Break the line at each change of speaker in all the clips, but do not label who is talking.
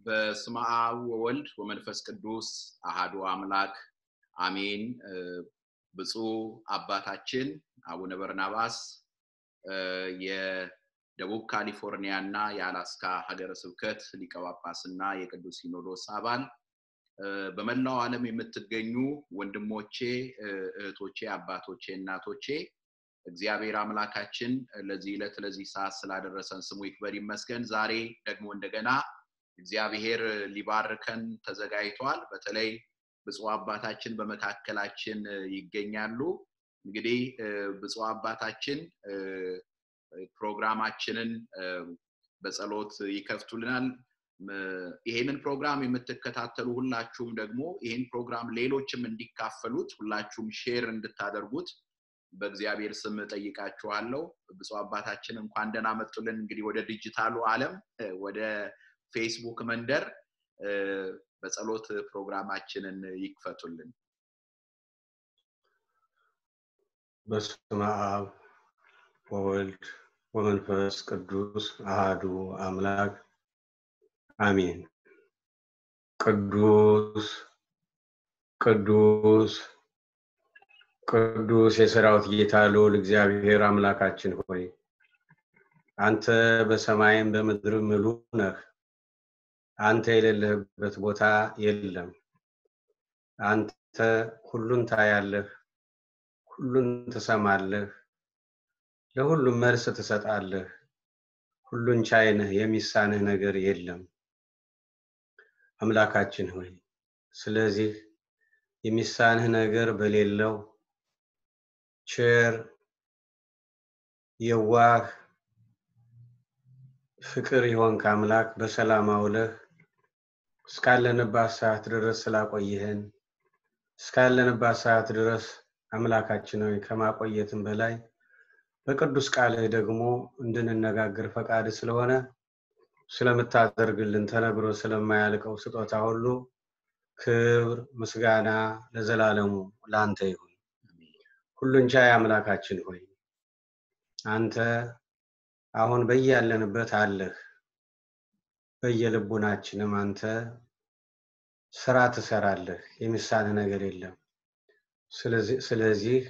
በስመ አብ ወወልድ ወመንፈስ ቅዱስ አሃዱ አምላክ አሜን። ብፁዕ አባታችን አቡነ በርናባስ የደቡብ ካሊፎርኒያ እና የአላስካ ሀገረ ስብከት ሊቀ ጳጳስ እና የቅዱስ ሲኖዶስ አባል፣ በመላው ዓለም የምትገኙ ወንድሞቼ፣ እህቶቼ፣ አባቶቼ፣ እናቶቼ እግዚአብሔር አምላካችን ለዚህ ዕለት ለዚህ ሰዓት ስላደረሰን ስሙ ይክበር ይመስገን። ዛሬ ደግሞ እንደገና እግዚአብሔር ሊባርከን ተዘጋጅቷል። በተለይ ብፁዕ አባታችን በመካከላችን ይገኛሉ። እንግዲህ ብፁዕ አባታችን ፕሮግራማችንን በጸሎት ይከፍቱልናል። ይሄንን ፕሮግራም የምትከታተሉ ሁላችሁም ደግሞ ይህን ፕሮግራም ሌሎችም እንዲካፈሉት ሁላችሁም ሼር እንድታደርጉት በእግዚአብሔር ስም ጠይቃችኋለሁ። ብፁዕ አባታችን እንኳን ደህና መጡልን። እንግዲህ ወደ ዲጂታሉ ዓለም ወደ ፌስቡክ መንደር በጸሎት ፕሮግራማችንን ይክፈቱልን።
በስመ አብ ወወልድ ወመንፈስ ቅዱስ አሃዱ አምላክ አሜን። ቅዱስ ቅዱስ ቅዱስ የሰራዊት ጌታ ልዑል እግዚአብሔር አምላካችን ሆይ አንተ በሰማይም በምድር ምሉ ነህ። አንተ የሌለህበት ቦታ የለም። አንተ ሁሉን ታያለህ፣ ሁሉን ትሰማለህ፣ ለሁሉም መልስ ትሰጣለህ። ሁሉን ቻይ ነህ፣ የሚሳንህ ነገር የለም። አምላካችን ሆይ ስለዚህ የሚሳንህ ነገር በሌለው ቸር የዋህ ፍቅር የሆንክ አምላክ በሰላም አውለህ እስካለንባት ሰዓት ድረስ ስላቆየህን እስካለንባት ሰዓት ድረስ አምላካችን ሆይ ከማቆየትም በላይ በቅዱስ ቃልህ ደግሞ እንድንነጋገር ፈቃድ ስለሆነ ስለምታደርግልን ተነግሮ ስለማያልቀው ስጦታ ሁሉ ክብር ምስጋና ለዘላለሙ ለአንተ ይሁን። ሁሉን ቻይ አምላካችን ሆይ አንተ አሁን በያለንበት አለህ። በየልቡናችንም አንተ ስራ ትሰራለህ። የሚሳንህ ነገር የለም። ስለዚህ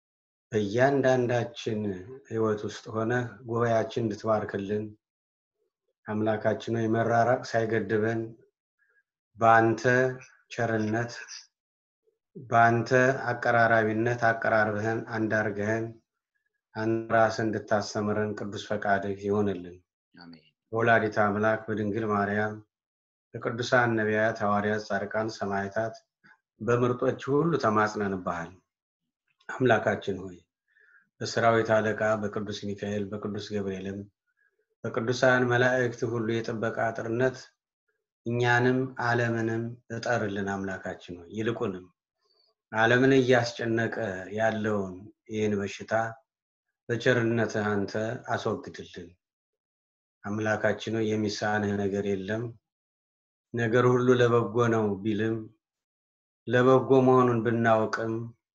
በእያንዳንዳችን ህይወት ውስጥ ሆነ ጉባኤያችን እንድትባርክልን አምላካችን ሆይ መራራቅ ሳይገድበን በአንተ ቸርነት በአንተ አቀራራቢነት አቀራርበህን አንዳርገህን አንተ ራስህ እንድታስተምረን ቅዱስ ፈቃድህ ይሆንልን። በወላዲተ አምላክ በድንግል ማርያም በቅዱሳን ነቢያት፣ ሐዋርያት፣ ጻድቃን፣ ሰማዕታት በምርጦች ሁሉ ተማጽነንብሃል። አምላካችን ሆይ በሰራዊት አለቃ በቅዱስ ሚካኤል በቅዱስ ገብርኤልም በቅዱሳን መላእክት ሁሉ የጥበቃ አጥርነት እኛንም ዓለምንም እጠርልን። አምላካችን ሆይ ይልቁንም ዓለምን እያስጨነቀ ያለውን ይህን በሽታ በቸርነትህ አንተ አስወግድልን። አምላካችን ሆይ የሚሳንህ ነገር የለም። ነገር ሁሉ ለበጎ ነው ቢልም ለበጎ መሆኑን ብናውቅም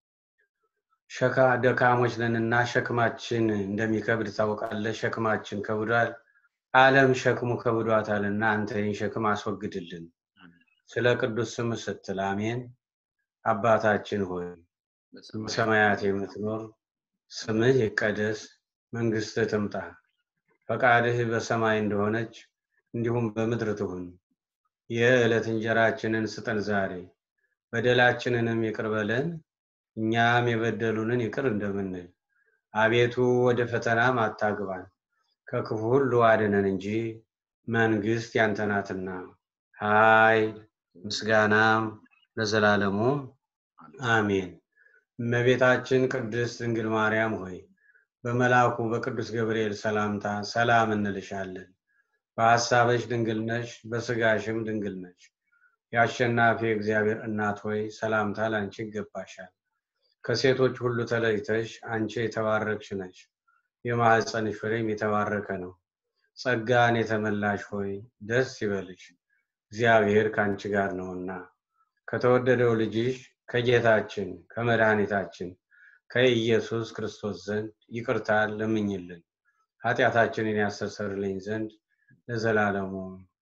ሸካ ደካሞች ነንና ሸክማችን እንደሚከብድ ታውቃለህ። ሸክማችን ከብዷል፣ ዓለም ሸክሙ ከብዷታልና አንተ ይህን ሸክም አስወግድልን። ስለ ቅዱስ ስም ስትል አሜን። አባታችን ሆይ በሰማያት የምትኖር ስምህ ይቀደስ፣ መንግስትህ ትምጣ፣ ፈቃድህ በሰማይ እንደሆነች እንዲሁም በምድር ትሁን። የዕለት እንጀራችንን ስጠን ዛሬ፣ በደላችንንም ይቅር በለን እኛም የበደሉንን ይቅር እንደምንል። አቤቱ ወደ ፈተናም አታግባን፣ ከክፉ ሁሉ አድነን እንጂ መንግስት ያንተ ናትና ኃይል ምስጋናም ለዘላለሙ አሜን። እመቤታችን ቅድስት ድንግል ማርያም ሆይ በመልአኩ በቅዱስ ገብርኤል ሰላምታ ሰላም እንልሻለን። በሐሳብሽ ድንግል ነሽ፣ በስጋሽም ድንግል ነሽ። የአሸናፊ እግዚአብሔር እናት ሆይ ሰላምታ ላንቺ ይገባሻል። ከሴቶች ሁሉ ተለይተሽ አንቺ የተባረክሽ ነሽ፣ የማኅፀንሽ ፍሬም የተባረከ ነው። ጸጋን የተመላሽ ሆይ ደስ ይበልሽ፣ እግዚአብሔር ከአንቺ ጋር ነውና ከተወደደው ልጅሽ ከጌታችን ከመድኃኒታችን ከኢየሱስ ክርስቶስ ዘንድ ይቅርታን ለምኝልን ኃጢአታችንን ያስተሰርልኝ ዘንድ ለዘላለሙ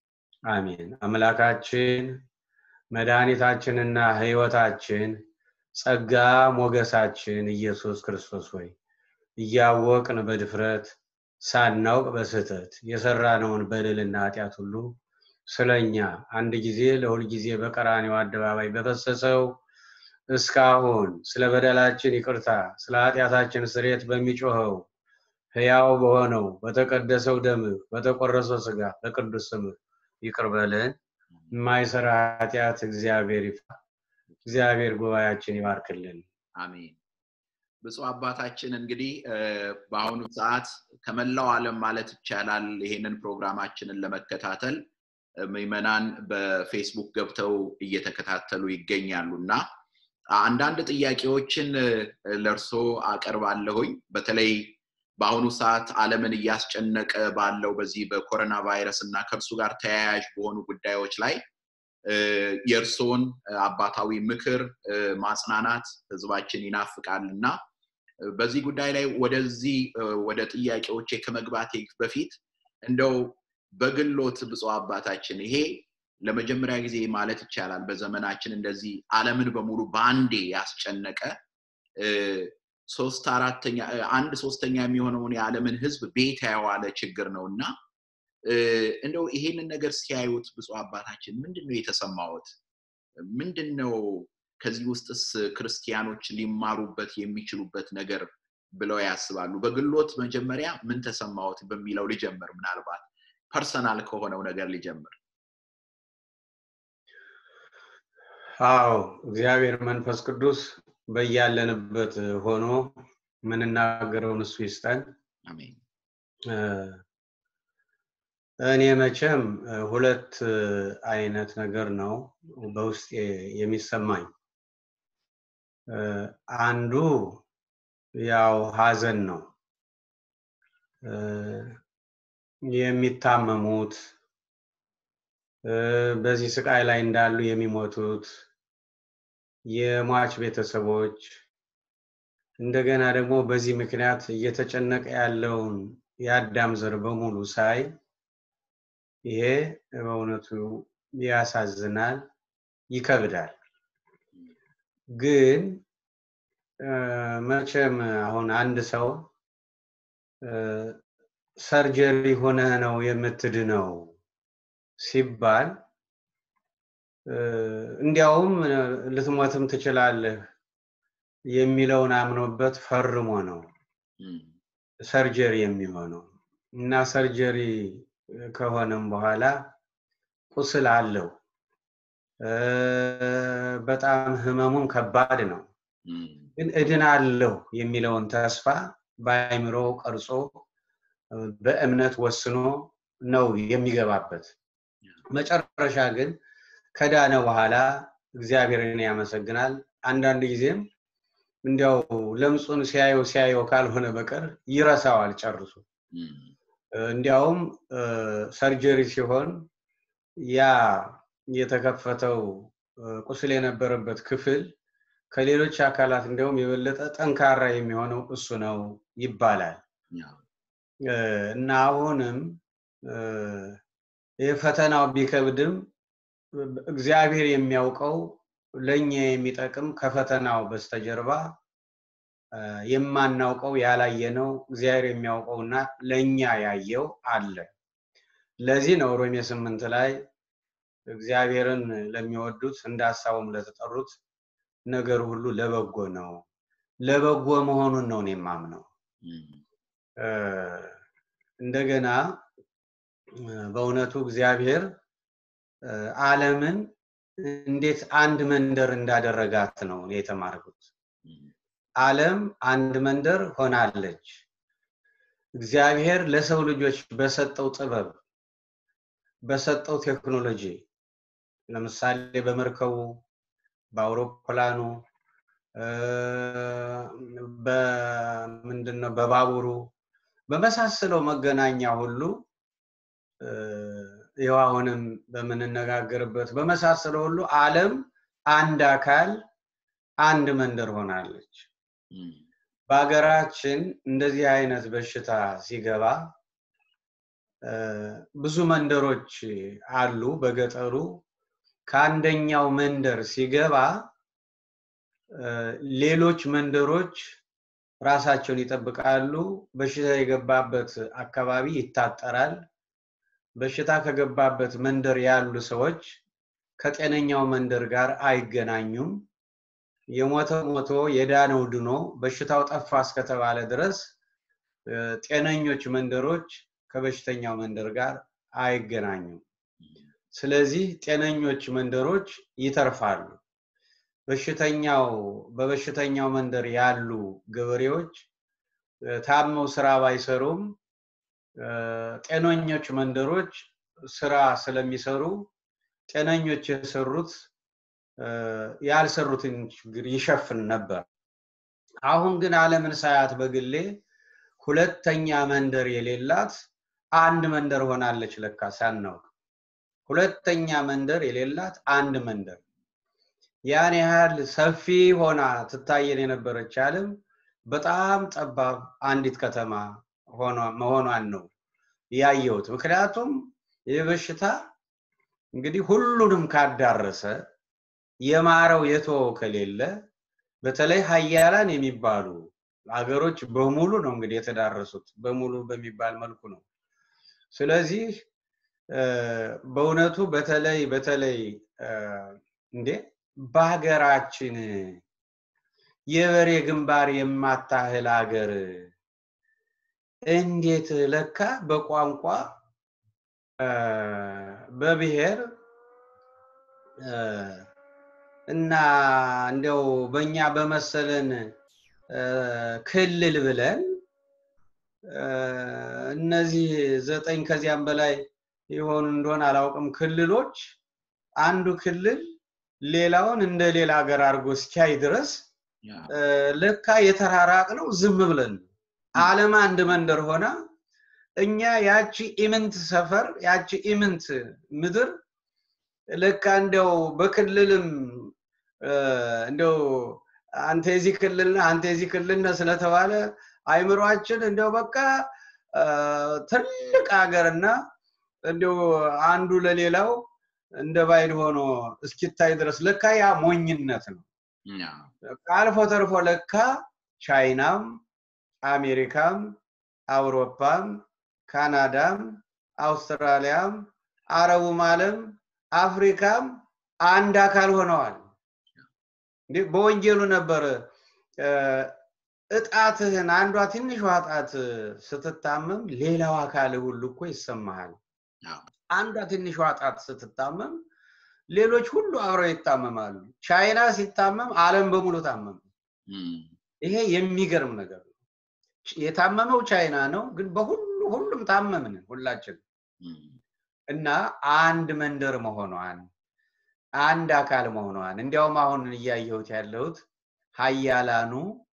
አሜን። አምላካችን መድኃኒታችንና ሕይወታችን ጸጋ ሞገሳችን ኢየሱስ ክርስቶስ ሆይ እያወቅን በድፍረት ሳናውቅ በስህተት የሰራነውን በደልና ኃጢአት ሁሉ ስለኛ አንድ ጊዜ ለሁል ጊዜ በቀራኔው አደባባይ በፈሰሰው እስካሁን ስለ በደላችን ይቅርታ ስለ ኃጢአታችን ስሬት በሚጮኸው ሕያው በሆነው በተቀደሰው ደምህ በተቆረሰው ስጋ በቅዱስ ስምህ ይቅር በለን። የማይሰራ ኃጢአት እግዚአብሔር ይፍታ። እግዚአብሔር ጉባኤያችን ይባርክልን።
አሜን። ብፁዕ አባታችን እንግዲህ በአሁኑ ሰዓት ከመላው ዓለም ማለት ይቻላል ይሄንን ፕሮግራማችንን ለመከታተል ምዕመናን በፌስቡክ ገብተው እየተከታተሉ ይገኛሉ እና አንዳንድ ጥያቄዎችን ለእርሶ አቀርባለሁኝ። በተለይ በአሁኑ ሰዓት ዓለምን እያስጨነቀ ባለው በዚህ በኮሮና ቫይረስ እና ከእርሱ ጋር ተያያዥ በሆኑ ጉዳዮች ላይ የእርስዎን አባታዊ ምክር ማጽናናት ህዝባችን ይናፍቃል እና በዚህ ጉዳይ ላይ ወደዚህ ወደ ጥያቄዎቼ ከመግባቴ በፊት እንደው በግሎት ብፁዕ አባታችን ይሄ ለመጀመሪያ ጊዜ ማለት ይቻላል በዘመናችን እንደዚህ ዓለምን በሙሉ በአንዴ ያስጨነቀ ሶስት አራተኛ አንድ ሶስተኛ የሚሆነውን የዓለምን ህዝብ ቤት ያዋለ ችግር ነው እና እንደው ይሄንን ነገር ሲያዩት ብፁዕ አባታችን ምንድን ነው የተሰማዎት? ምንድን ነው ከዚህ ውስጥስ ክርስቲያኖች ሊማሩበት የሚችሉበት ነገር ብለው ያስባሉ? በግሎት መጀመሪያ ምን ተሰማዎት በሚለው ልጀምር። ምናልባት ፐርሰናል ከሆነው ነገር ልጀምር።
አዎ እግዚአብሔር መንፈስ ቅዱስ በያለንበት ሆኖ የምንናገረውን እሱ ይስጠን።
አሜን።
እኔ መቼም ሁለት አይነት ነገር ነው በውስጤ የሚሰማኝ። አንዱ ያው ሀዘን ነው። የሚታመሙት በዚህ ስቃይ ላይ እንዳሉ የሚሞቱት የሟች ቤተሰቦች እንደገና ደግሞ በዚህ ምክንያት እየተጨነቀ ያለውን የአዳም ዘር በሙሉ ሳይ ይሄ በእውነቱ ያሳዝናል፣ ይከብዳል። ግን መቼም አሁን አንድ ሰው ሰርጀሪ ሆነህ ነው የምትድነው ሲባል እንዲያውም ልትሞትም ትችላለህ የሚለውን አምኖበት ፈርሞ ነው ሰርጀሪ የሚሆነው እና ሰርጀሪ ከሆነም በኋላ ቁስል አለው። በጣም ህመሙም ከባድ ነው። ግን እድናለሁ የሚለውን ተስፋ በአይምሮ ቀርጾ በእምነት ወስኖ ነው የሚገባበት። መጨረሻ ግን ከዳነ በኋላ እግዚአብሔርን ያመሰግናል። አንዳንድ ጊዜም እንዲያው ለምጹን ሲያየው ሲያየው ካልሆነ በቀር ይረሳዋል ጨርሶ። እንዲያውም ሰርጀሪ ሲሆን ያ የተከፈተው ቁስል የነበረበት ክፍል ከሌሎች አካላት እንዲያውም የበለጠ ጠንካራ የሚሆነው እሱ ነው ይባላል እና አሁንም ይህ ፈተናው ቢከብድም እግዚአብሔር የሚያውቀው ለእኛ የሚጠቅም ከፈተናው በስተጀርባ የማናውቀው ያላየነው እግዚአብሔር የሚያውቀውና ለእኛ ያየው አለ። ለዚህ ነው ሮሜ ስምንት ላይ እግዚአብሔርን ለሚወዱት እንደ ሀሳቡም ለተጠሩት ነገር ሁሉ ለበጎ ነው። ለበጎ መሆኑን ነው እኔ የማምነው። እንደገና በእውነቱ እግዚአብሔር ዓለምን እንዴት አንድ መንደር እንዳደረጋት ነው እኔ የተማርኩት። ዓለም አንድ መንደር ሆናለች። እግዚአብሔር ለሰው ልጆች በሰጠው ጥበብ በሰጠው ቴክኖሎጂ ለምሳሌ በመርከቡ፣ በአውሮፕላኑ፣ በምንድነው በባቡሩ በመሳሰለው መገናኛ ሁሉ ይኸው አሁንም በምንነጋገርበት በመሳሰለው ሁሉ ዓለም አንድ አካል አንድ መንደር ሆናለች። በሀገራችን እንደዚህ አይነት በሽታ ሲገባ ብዙ መንደሮች አሉ በገጠሩ ከአንደኛው መንደር ሲገባ ሌሎች መንደሮች ራሳቸውን ይጠብቃሉ በሽታ የገባበት አካባቢ ይታጠራል በሽታ ከገባበት መንደር ያሉ ሰዎች ከጤነኛው መንደር ጋር አይገናኙም የሞተ ሞቶ የዳነው ድኖ በሽታው ጠፋ እስከተባለ ድረስ ጤነኞች መንደሮች ከበሽተኛው መንደር ጋር አይገናኙም ስለዚህ ጤነኞች መንደሮች ይተርፋሉ በሽተኛው በበሽተኛው መንደር ያሉ ገበሬዎች ታመው ስራ ባይሰሩም ጤነኞች መንደሮች ስራ ስለሚሰሩ ጤነኞች የሰሩት ያልሰሩትን ችግር ይሸፍን ነበር አሁን ግን አለምን ሳያት በግሌ ሁለተኛ መንደር የሌላት አንድ መንደር ሆናለች ለካ ሳናውቅ ሁለተኛ መንደር የሌላት አንድ መንደር ያን ያህል ሰፊ ሆና ትታየን የነበረች አለም በጣም ጠባብ አንዲት ከተማ መሆኗን ነው ያየሁት ምክንያቱም ይህ በሽታ እንግዲህ ሁሉንም ካዳረሰ የማረው የተወው ከሌለ በተለይ ሀያላን የሚባሉ ሀገሮች በሙሉ ነው እንግዲህ የተዳረሱት በሙሉ በሚባል መልኩ ነው ስለዚህ በእውነቱ በተለይ በተለይ እንዴ በሀገራችን የበሬ ግንባር የማታህል ሀገር እንዴት ለካ በቋንቋ በብሔር እና እንደው በእኛ በመሰለን ክልል ብለን እነዚህ ዘጠኝ ከዚያም በላይ የሆኑ እንደሆነ አላውቅም ክልሎች አንዱ ክልል ሌላውን እንደ ሌላ ሀገር አድርጎ እስኪያይ ድረስ ለካ የተራራቅ ነው ዝም ብለን አለም አንድ መንደር ሆና እኛ ያቺ ኢምንት ሰፈር ያቺ ኢምንት ምድር ለካ እንደው በክልልም እንደው አንተ የዚህ ክልል አንተ የዚህ ክልል ስለተባለ አይምሯችን እንደው በቃ ትልቅ ሀገርና እንደው አንዱ ለሌላው እንደ ባይድ ሆኖ እስኪታይ ድረስ ለካ ያ ሞኝነት ነው አልፎ ተርፎ ለካ ቻይናም አሜሪካም አውሮፓም ካናዳም አውስትራሊያም አረቡም አለም አፍሪካም አንድ አካል ሆነዋል በወንጌሉ ነበር እጣትህን አንዷ ትንሿ እጣት ስትታመም ሌላው አካል ሁሉ እኮ ይሰማሃል አንዷ ትንሿ እጣት ስትታመም ሌሎች ሁሉ አብረው ይታመማሉ ቻይና ሲታመም አለም በሙሉ ታመመ ይሄ የሚገርም ነገር ነው የታመመው ቻይና ነው ግን በሁሉ ሁሉም ታመምን ሁላችን እና አንድ መንደር መሆኗን አንድ አካል መሆኗን እንዲያውም አሁን እያየሁት ያለሁት ሀያላኑ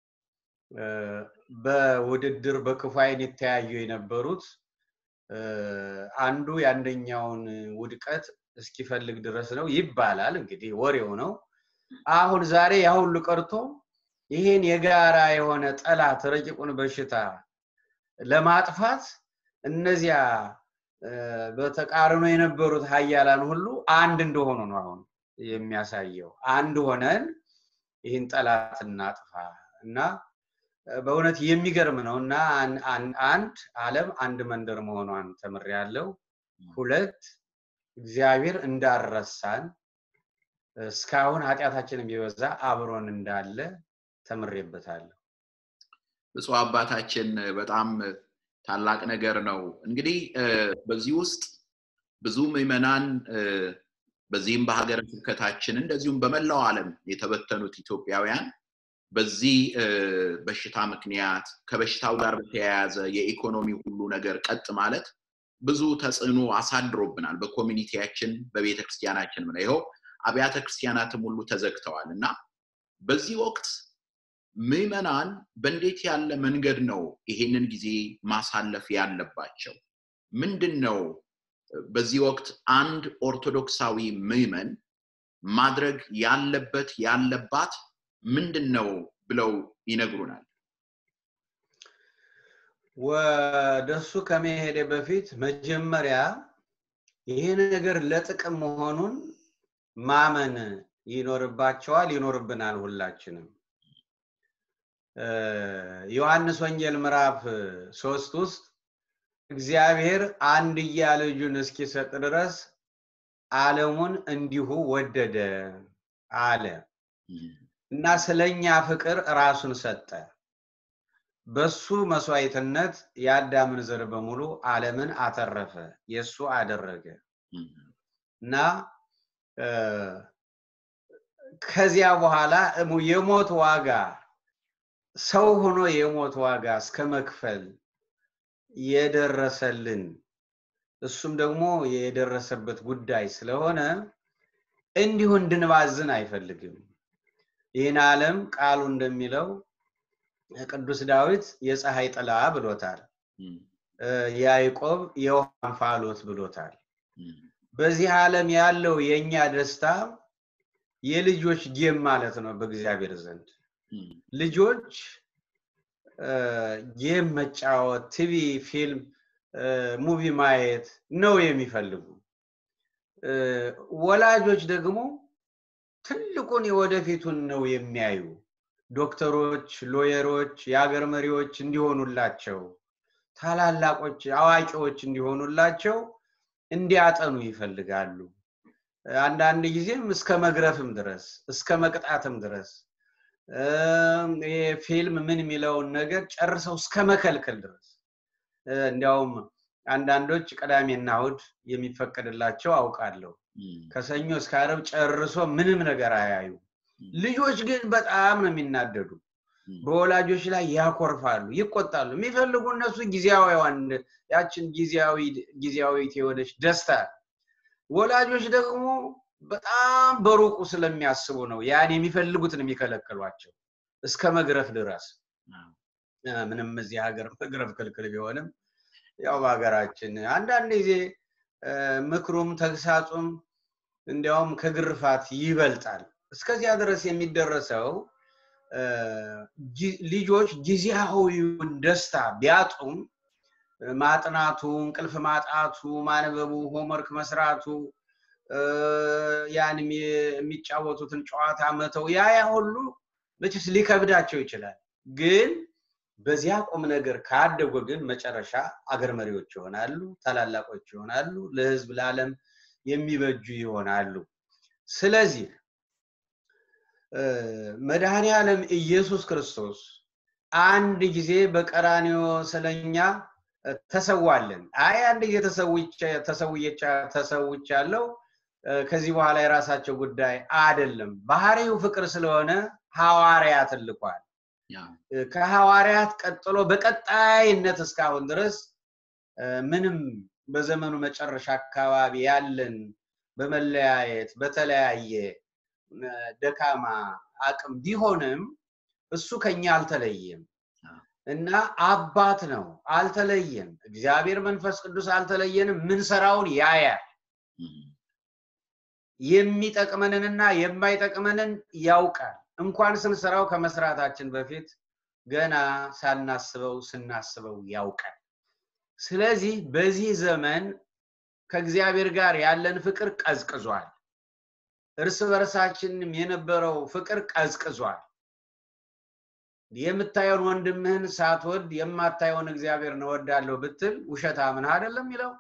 በውድድር በክፉ አይን የተያዩ የነበሩት አንዱ የአንደኛውን ውድቀት እስኪፈልግ ድረስ ነው ይባላል እንግዲህ ወሬው ነው አሁን ዛሬ ያ ሁሉ ቀርቶ ይሄን የጋራ የሆነ ጠላት ረቂቁን በሽታ ለማጥፋት እነዚያ በተቃርኖ የነበሩት ሀያላን ሁሉ አንድ እንደሆኑ ነው አሁን የሚያሳየው አንድ ሆነን ይህን ጠላት እናጥፋ እና በእውነት የሚገርም ነው እና አንድ አለም አንድ መንደር መሆኗን ተምር ያለው ሁለት እግዚአብሔር እንዳረሳን እስካሁን ኃጢአታችንን ቢበዛ አብሮን እንዳለ ተምሬበታለሁ
ብፁዕ አባታችን በጣም ታላቅ ነገር ነው እንግዲህ በዚህ ውስጥ ብዙ ምዕመናን በዚህም በሀገረ ስብከታችን እንደዚሁም በመላው ዓለም የተበተኑት ኢትዮጵያውያን በዚህ በሽታ ምክንያት ከበሽታው ጋር በተያያዘ የኢኮኖሚ ሁሉ ነገር ቀጥ ማለት ብዙ ተጽዕኖ አሳድሮብናል በኮሚኒቲያችን በቤተ ክርስቲያናችን ነው ይኸው አብያተ ክርስቲያናትም ሁሉ ተዘግተዋል እና በዚህ ወቅት ምዕመናን በእንዴት ያለ መንገድ ነው ይሄንን ጊዜ ማሳለፍ ያለባቸው ምንድን ነው በዚህ ወቅት አንድ ኦርቶዶክሳዊ ምዕመን ማድረግ ያለበት ያለባት ምንድን ነው ብለው ይነግሩናል
ወደሱ ከመሄዴ በፊት መጀመሪያ ይሄ ነገር ለጥቅም መሆኑን ማመን ይኖርባቸዋል፣ ይኖርብናል ሁላችንም። ዮሐንስ ወንጌል ምዕራፍ ሶስት ውስጥ እግዚአብሔር አንድያ ልጁን እስኪሰጥ ድረስ ዓለሙን እንዲሁ ወደደ አለ እና ስለኛ ፍቅር ራሱን ሰጠ። በሱ መስዋዕትነት የአዳምን ዘር በሙሉ ዓለምን አተረፈ፣ የእሱ አደረገ እና ከዚያ በኋላ የሞት ዋጋ ሰው ሆኖ የሞት ዋጋ እስከ መክፈል የደረሰልን እሱም ደግሞ የደረሰበት ጉዳይ ስለሆነ እንዲሁ እንድንባዝን አይፈልግም። ይህን ዓለም ቃሉ እንደሚለው ቅዱስ ዳዊት የፀሐይ ጥላ ብሎታል። ያዕቆብ የውሃ እንፋሎት ብሎታል። በዚህ ዓለም ያለው የእኛ ደስታ የልጆች ጌም ማለት ነው በእግዚአብሔር ዘንድ ልጆች ጌም መጫወት፣ ቲቪ፣ ፊልም፣ ሙቪ ማየት ነው የሚፈልጉ። ወላጆች ደግሞ ትልቁን የወደፊቱን ነው የሚያዩ። ዶክተሮች፣ ሎየሮች፣ የሀገር መሪዎች እንዲሆኑላቸው፣ ታላላቆች፣ አዋቂዎች እንዲሆኑላቸው እንዲያጠኑ ይፈልጋሉ። አንዳንድ ጊዜም እስከ መግረፍም ድረስ እስከ መቅጣትም ድረስ ፊልም ምን የሚለውን ነገር ጨርሰው እስከ መከልከል ድረስ እንዲያውም አንዳንዶች ቅዳሜና እሑድ የሚፈቀድላቸው አውቃለሁ። ከሰኞ እስከ ዓርብ ጨርሶ ምንም ነገር አያዩ። ልጆች ግን በጣም ነው የሚናደዱ። በወላጆች ላይ ያኮርፋሉ፣ ይቆጣሉ። የሚፈልጉ እነሱ ጊዜያዊዋን ያችን ጊዜያዊ ጊዜያዊት የሆነች ደስታ ወላጆች ደግሞ በጣም በሩቁ ስለሚያስቡ ነው ያን የሚፈልጉትን የሚከለክሏቸው እስከ መግረፍ ድረስ። ምንም እዚህ ሀገር መግረፍ ክልክል ቢሆንም ያው በሀገራችን አንዳንድ ጊዜ ምክሩም ተግሳጹም እንዲያውም ከግርፋት ይበልጣል። እስከዚያ ድረስ የሚደረሰው ልጆች ጊዜያዊውን ደስታ ቢያጡም ማጥናቱ፣ እንቅልፍ ማጣቱ፣ ማንበቡ፣ ሆምወርክ መስራቱ፣ ያን የሚጫወቱትን ጨዋታ መተው ያ ያ ሁሉ መቼስ ሊከብዳቸው ይችላል። ግን በዚያ ቁም ነገር ካደጉ ግን መጨረሻ አገር መሪዎች ይሆናሉ፣ ታላላቆች ይሆናሉ፣ ለህዝብ ለዓለም የሚበጁ ይሆናሉ። ስለዚህ መድኃኔ ዓለም ኢየሱስ ክርስቶስ አንድ ጊዜ በቀራንዮ ስለኛ ተሰዋለን። አይ አንድ ጊዜ ተሰውቻለሁ ከዚህ በኋላ የራሳቸው ጉዳይ አይደለም። ባህሪው ፍቅር ስለሆነ ሐዋርያትን ልኳል። ከሐዋርያት ቀጥሎ በቀጣይነት እስካሁን ድረስ ምንም በዘመኑ መጨረሻ አካባቢ ያለን በመለያየት በተለያየ ደካማ አቅም ቢሆንም እሱ ከኛ አልተለየም እና አባት ነው፣ አልተለየም። እግዚአብሔር መንፈስ ቅዱስ አልተለየንም። ምንሰራውን ያያል። የሚጠቅመንንና የማይጠቅመንን ያውቃል። እንኳን ስንሰራው ከመስራታችን በፊት ገና ሳናስበው ስናስበው ያውቃል። ስለዚህ በዚህ ዘመን ከእግዚአብሔር ጋር ያለን ፍቅር ቀዝቅዟል። እርስ በርሳችንም የነበረው ፍቅር ቀዝቅዟል። የምታየውን ወንድምህን ሳትወድ የማታየውን እግዚአብሔርን እወዳለሁ ብትል ውሸታምን አይደለም የሚለው።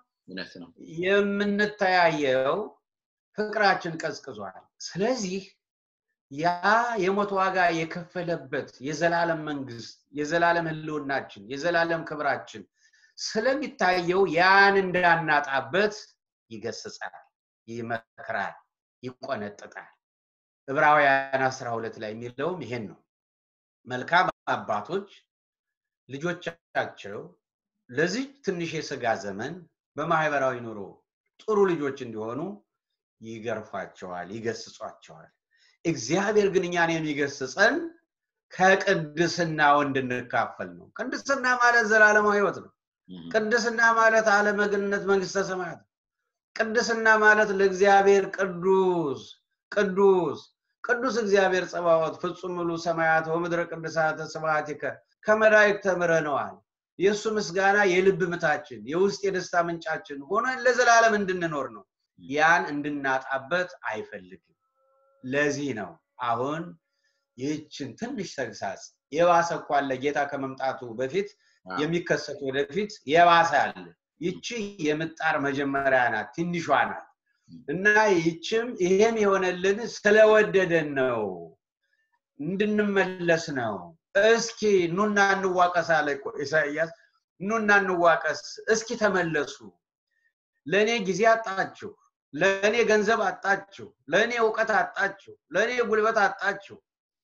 የምንተያየው ፍቅራችን ቀዝቅዟል። ስለዚህ ያ የሞት ዋጋ የከፈለበት የዘላለም መንግስት፣ የዘላለም ህልውናችን፣ የዘላለም ክብራችን ስለሚታየው ያን እንዳናጣበት ይገስጻል፣ ይመክራል፣ ይቆነጥጣል። ዕብራውያን አስራ ሁለት ላይ የሚለውም ይሄን ነው። መልካም አባቶች ልጆቻቸው ለዚህ ትንሽ የስጋ ዘመን በማህበራዊ ኑሮ ጥሩ ልጆች እንዲሆኑ ይገርፏቸዋል፣ ይገስጿቸዋል። እግዚአብሔር ግን እኛን የሚገስጸን ከቅድስናው እንድንካፈል ነው። ቅድስና ማለት ዘላለማዊ ህይወት ነው። ቅድስና ማለት አለመግነት መንግስተ ሰማያት ነው። ቅድስና ማለት ለእግዚአብሔር ቅዱስ ቅዱስ ቅዱስ እግዚአብሔር ጸባዖት ፍጹም ሙሉ ሰማያት ወምድረ ቅድሳተ ስብሐቲከ ከመላእክት ተምረነዋል። የእሱ ምስጋና የልብ ምታችን የውስጥ የደስታ ምንጫችን ሆነን ለዘላለም እንድንኖር ነው። ያን እንድናጣበት አይፈልግም። ለዚህ ነው አሁን ይህችን ትንሽ ተግሳጽ የባሰ እኮ አለ ጌታ ከመምጣቱ በፊት የሚከሰቱ ወደፊት የባሰ አለ። ይቺ የምጣር መጀመሪያ ናት፣ ትንሿ ናት እና ይችም ይሄም የሆነልን ስለወደደን ነው፣ እንድንመለስ ነው። እስኪ ኑና እንዋቀስ አለ እኮ ኢሳይያስ። ኑና እንዋቀስ፣ እስኪ ተመለሱ። ለእኔ ጊዜ አጣችሁ፣ ለእኔ ገንዘብ አጣችሁ፣ ለእኔ እውቀት አጣችሁ፣ ለእኔ ጉልበት አጣችሁ፣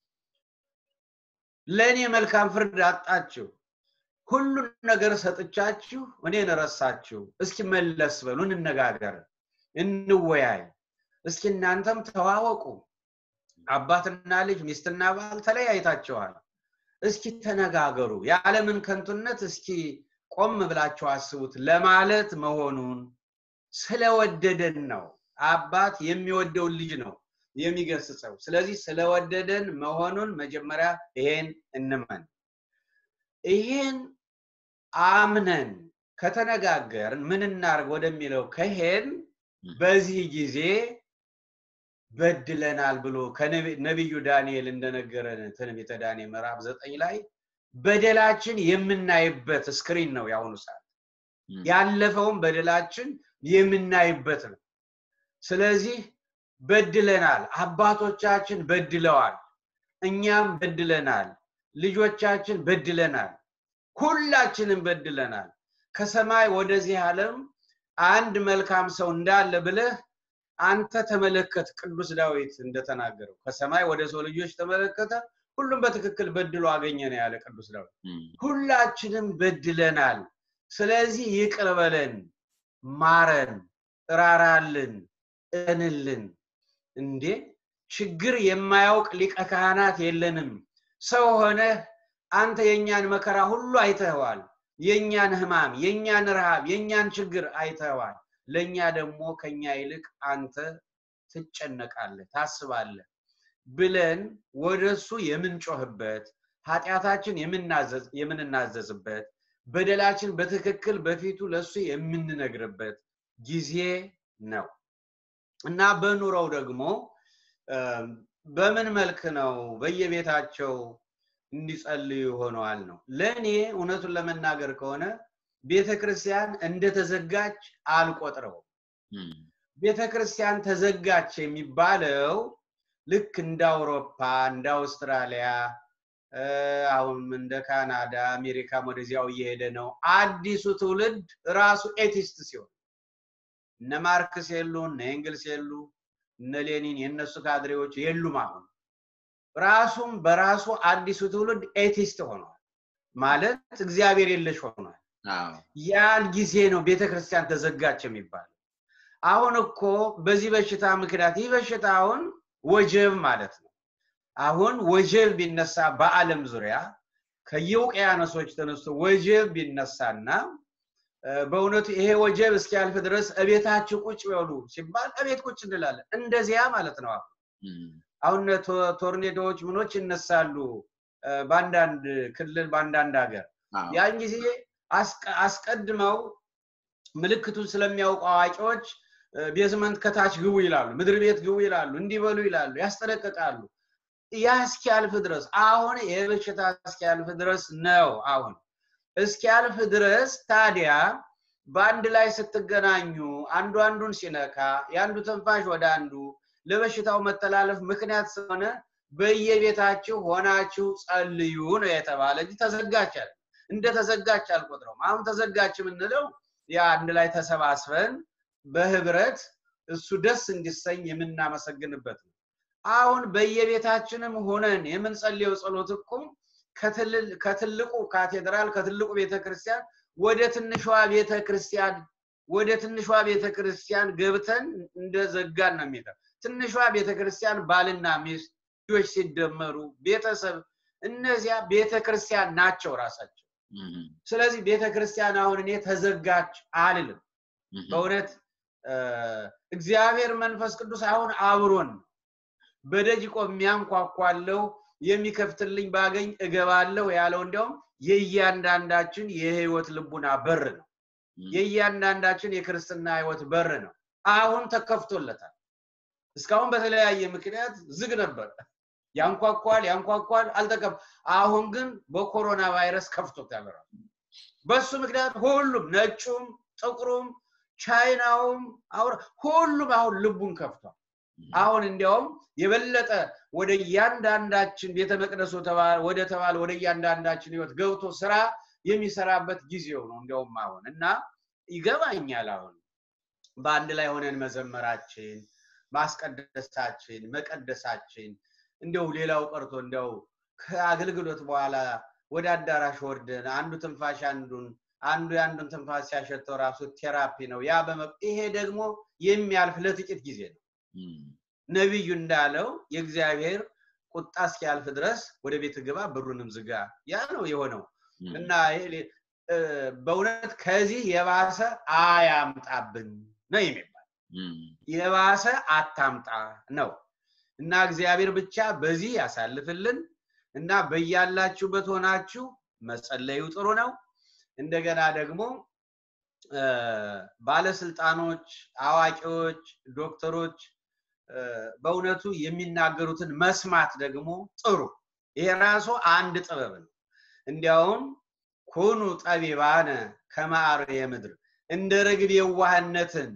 ለእኔ መልካም ፍርድ አጣችሁ። ሁሉን ነገር ሰጥቻችሁ እኔን ረሳችሁ። እስኪ መለስ በሉ፣ እንነጋገር፣ እንወያይ። እስኪ እናንተም ተዋወቁ። አባትና ልጅ ሚስትና ባል ተለያይታቸዋል። እስኪ ተነጋገሩ። የዓለምን ከንቱነት እስኪ ቆም ብላችሁ አስቡት ለማለት መሆኑን ስለወደደን ነው። አባት የሚወደውን ልጅ ነው የሚገስጸው። ስለዚህ ስለወደደን መሆኑን መጀመሪያ ይሄን እንመን። ይሄን አምነን ከተነጋገርን ምን እናርግ ወደሚለው ከሄን በዚህ ጊዜ በድለናል ብሎ ነቢዩ ዳንኤል እንደነገረን ትንቢተ ዳንኤል ምዕራፍ ዘጠኝ ላይ በደላችን የምናይበት ስክሪን ነው የአሁኑ ሰዓት። ያለፈውን በደላችን የምናይበት ነው። ስለዚህ በድለናል፣ አባቶቻችን በድለዋል፣ እኛም በድለናል፣ ልጆቻችን በድለናል፣ ሁላችንም በድለናል። ከሰማይ ወደዚህ ዓለም አንድ መልካም ሰው እንዳለ ብለህ አንተ ተመለከት። ቅዱስ ዳዊት እንደተናገረው ከሰማይ ወደ ሰው ልጆች ተመለከተ፣ ሁሉም በትክክል በድሎ አገኘ ነው ያለ ቅዱስ ዳዊት። ሁላችንም በድለናል። ስለዚህ ይቅር በለን፣ ማረን፣ እራራልን፣ እንልን። እንዴ ችግር የማያውቅ ሊቀ ካህናት የለንም። ሰው ሆነህ አንተ የእኛን መከራ ሁሉ አይተኸዋል። የእኛን ህማም፣ የእኛን ረሃብ፣ የእኛን ችግር አይተኸዋል። ለእኛ ደግሞ ከኛ ይልቅ አንተ ትጨነቃለህ፣ ታስባለህ ብለን ወደሱ የምንጮህበት ኃጢአታችን የምንናዘዝበት በደላችን በትክክል በፊቱ ለሱ የምንነግርበት ጊዜ ነው እና በኑሮው ደግሞ በምን መልክ ነው በየቤታቸው እንዲጸልዩ ሆነዋል ነው። ለእኔ እውነቱን ለመናገር ከሆነ ቤተ ክርስቲያን እንደተዘጋች አልቆጥረውም። ቤተ ክርስቲያን ተዘጋች የሚባለው ልክ እንደ አውሮፓ፣ እንደ አውስትራሊያ፣ አሁን እንደ ካናዳ፣ አሜሪካም ወደዚያው እየሄደ ነው። አዲሱ ትውልድ ራሱ ኤቲስት ሲሆን እነ ማርክስ የሉ፣ እነ ኤንግልስ የሉ፣ እነ ሌኒን የእነሱ ካድሬዎች የሉም። አሁን ራሱም በራሱ አዲሱ ትውልድ ኤቲስት ሆኗል ማለት እግዚአብሔር የለሽ ሆኗል። ያን ጊዜ ነው ቤተክርስቲያን ተዘጋች የሚባለው። አሁን እኮ በዚህ በሽታ ምክንያት ይህ በሽታ አሁን ወጀብ ማለት ነው። አሁን ወጀብ ቢነሳ በዓለም ዙሪያ ከየውቅያኖሶች ተነስቶ ወጀብ ቢነሳና በእውነቱ ይሄ ወጀብ እስኪያልፍ ድረስ እቤታችሁ ቁጭ በሉ ሲባል እቤት ቁጭ እንላለን። እንደዚያ ማለት ነው። አሁን አሁን ቶርኔዶዎች ምኖች ይነሳሉ በአንዳንድ ክልል በአንዳንድ ሀገር ያን ጊዜ አስቀድመው ምልክቱን ስለሚያውቁ አዋቂዎች ቤዝመንት ከታች ግቡ ይላሉ፣ ምድር ቤት ግቡ ይላሉ፣ እንዲበሉ ይላሉ፣ ያስጠነቅቃሉ። ያ እስኪያልፍ ድረስ አሁን የበሽታ እስኪያልፍ ድረስ ነው። አሁን እስኪያልፍ ድረስ ታዲያ በአንድ ላይ ስትገናኙ አንዱ አንዱን ሲነካ የአንዱ ትንፋሽ ወደ አንዱ ለበሽታው መተላለፍ ምክንያት ስለሆነ በየቤታችሁ ሆናችሁ ጸልዩ ነው የተባለ እንጂ ተዘጋች አለ እንደ ተዘጋች አልቆጥረውም። አሁን ተዘጋች የምንለው ያ አንድ ላይ ተሰባስበን በህብረት እሱ ደስ እንዲሰኝ የምናመሰግንበት ነው። አሁን በየቤታችንም ሆነን የምንጸልየው ጸሎት እኮ ከትልቁ ካቴድራል ከትልቁ ቤተክርስቲያን ወደ ትንሿ ቤተክርስቲያን ወደ ትንሿ ቤተክርስቲያን ገብተን እንደዘጋን ነው የሚለው። ትንሿ ቤተክርስቲያን ባልና ሚስት ልጆች ሲደመሩ ቤተሰብ እነዚያ ቤተክርስቲያን ናቸው ራሳቸው። ስለዚህ ቤተክርስቲያን አሁን እኔ ተዘጋች አልልም። በእውነት እግዚአብሔር መንፈስ ቅዱስ አሁን አብሮን በደጅ ቆሜ አንኳኳለሁ የሚከፍትልኝ ባገኝ እገባለሁ ያለው እንዲያውም የእያንዳንዳችን የህይወት ልቡና በር ነው። የእያንዳንዳችን የክርስትና ህይወት በር ነው። አሁን ተከፍቶለታል። እስካሁን በተለያየ ምክንያት ዝግ ነበር። ያንኳኳል ያንኳኳል፣ አልተከፍ አሁን ግን በኮሮና ቫይረስ ከፍቶታል። ራሱ በሱ ምክንያት ሁሉም ነጩም፣ ጥቁሩም፣ ቻይናውም ሁሉም አሁን ልቡን ከፍቷል። አሁን እንዲያውም የበለጠ ወደ እያንዳንዳችን ቤተ መቅደሱ ወደ ተባለ ወደ እያንዳንዳችን ህይወት ገብቶ ስራ የሚሰራበት ጊዜው ነው። እንዲያውም አሁን እና ይገባኛል። አሁን በአንድ ላይ ሆነን መዘመራችን፣ ማስቀደሳችን፣ መቀደሳችን እንዲያው ሌላው ቀርቶ እንዲያው ከአገልግሎት በኋላ ወደ አዳራሽ ወርደን አንዱ ትንፋሽ አንዱን አንዱ የአንዱን ትንፋሽ ሲያሸተው ራሱ ቴራፒ ነው። ያ ይሄ ደግሞ የሚያልፍ ለጥቂት ጊዜ ነው። ነቢዩ እንዳለው የእግዚአብሔር ቁጣ እስኪያልፍ ድረስ ወደ ቤት ግባ፣ ብሩንም ዝጋ። ያ ነው የሆነው እና በእውነት ከዚህ የባሰ አያምጣብን ነው የሚባል የባሰ አታምጣ ነው እና እግዚአብሔር ብቻ በዚህ ያሳልፍልን እና በያላችሁበት ሆናችሁ መጸለዩ ጥሩ ነው። እንደገና ደግሞ ባለስልጣኖች፣ አዋቂዎች፣ ዶክተሮች በእውነቱ የሚናገሩትን መስማት ደግሞ ጥሩ። ይሄ ራሱ አንድ ጥበብ ነው። እንዲያውም ኩኑ ጠቢባነ ከማር የምድር እንደ ርግብ የዋህነትን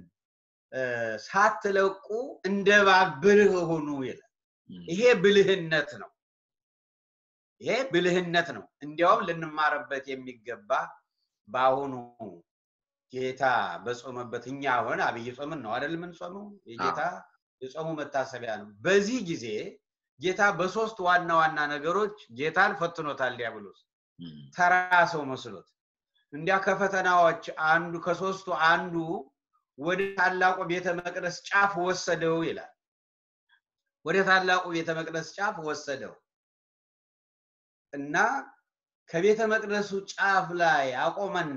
ሳትለቁ እንደ እባብ ብልህ ሁኑ ይላል። ይሄ ብልህነት ነው። ይሄ ብልህነት ነው። እንዲያውም ልንማርበት የሚገባ በአሁኑ ጌታ በጾመበት እኛ አሁን አብይ ጾምን ነው አይደል የምንጾመው? የጌታ የጾሙ መታሰቢያ ነው። በዚህ ጊዜ ጌታ በሶስት ዋና ዋና ነገሮች ጌታን ፈትኖታል ዲያብሎስ ተራ ሰው መስሎት። እንዲያ ከፈተናዎች አንዱ ከሶስቱ አንዱ ወደ ታላቁ ቤተ መቅደስ ጫፍ ወሰደው ይላል። ወደ ታላቁ ቤተ መቅደስ ጫፍ ወሰደው እና ከቤተ መቅደሱ ጫፍ ላይ አቆመና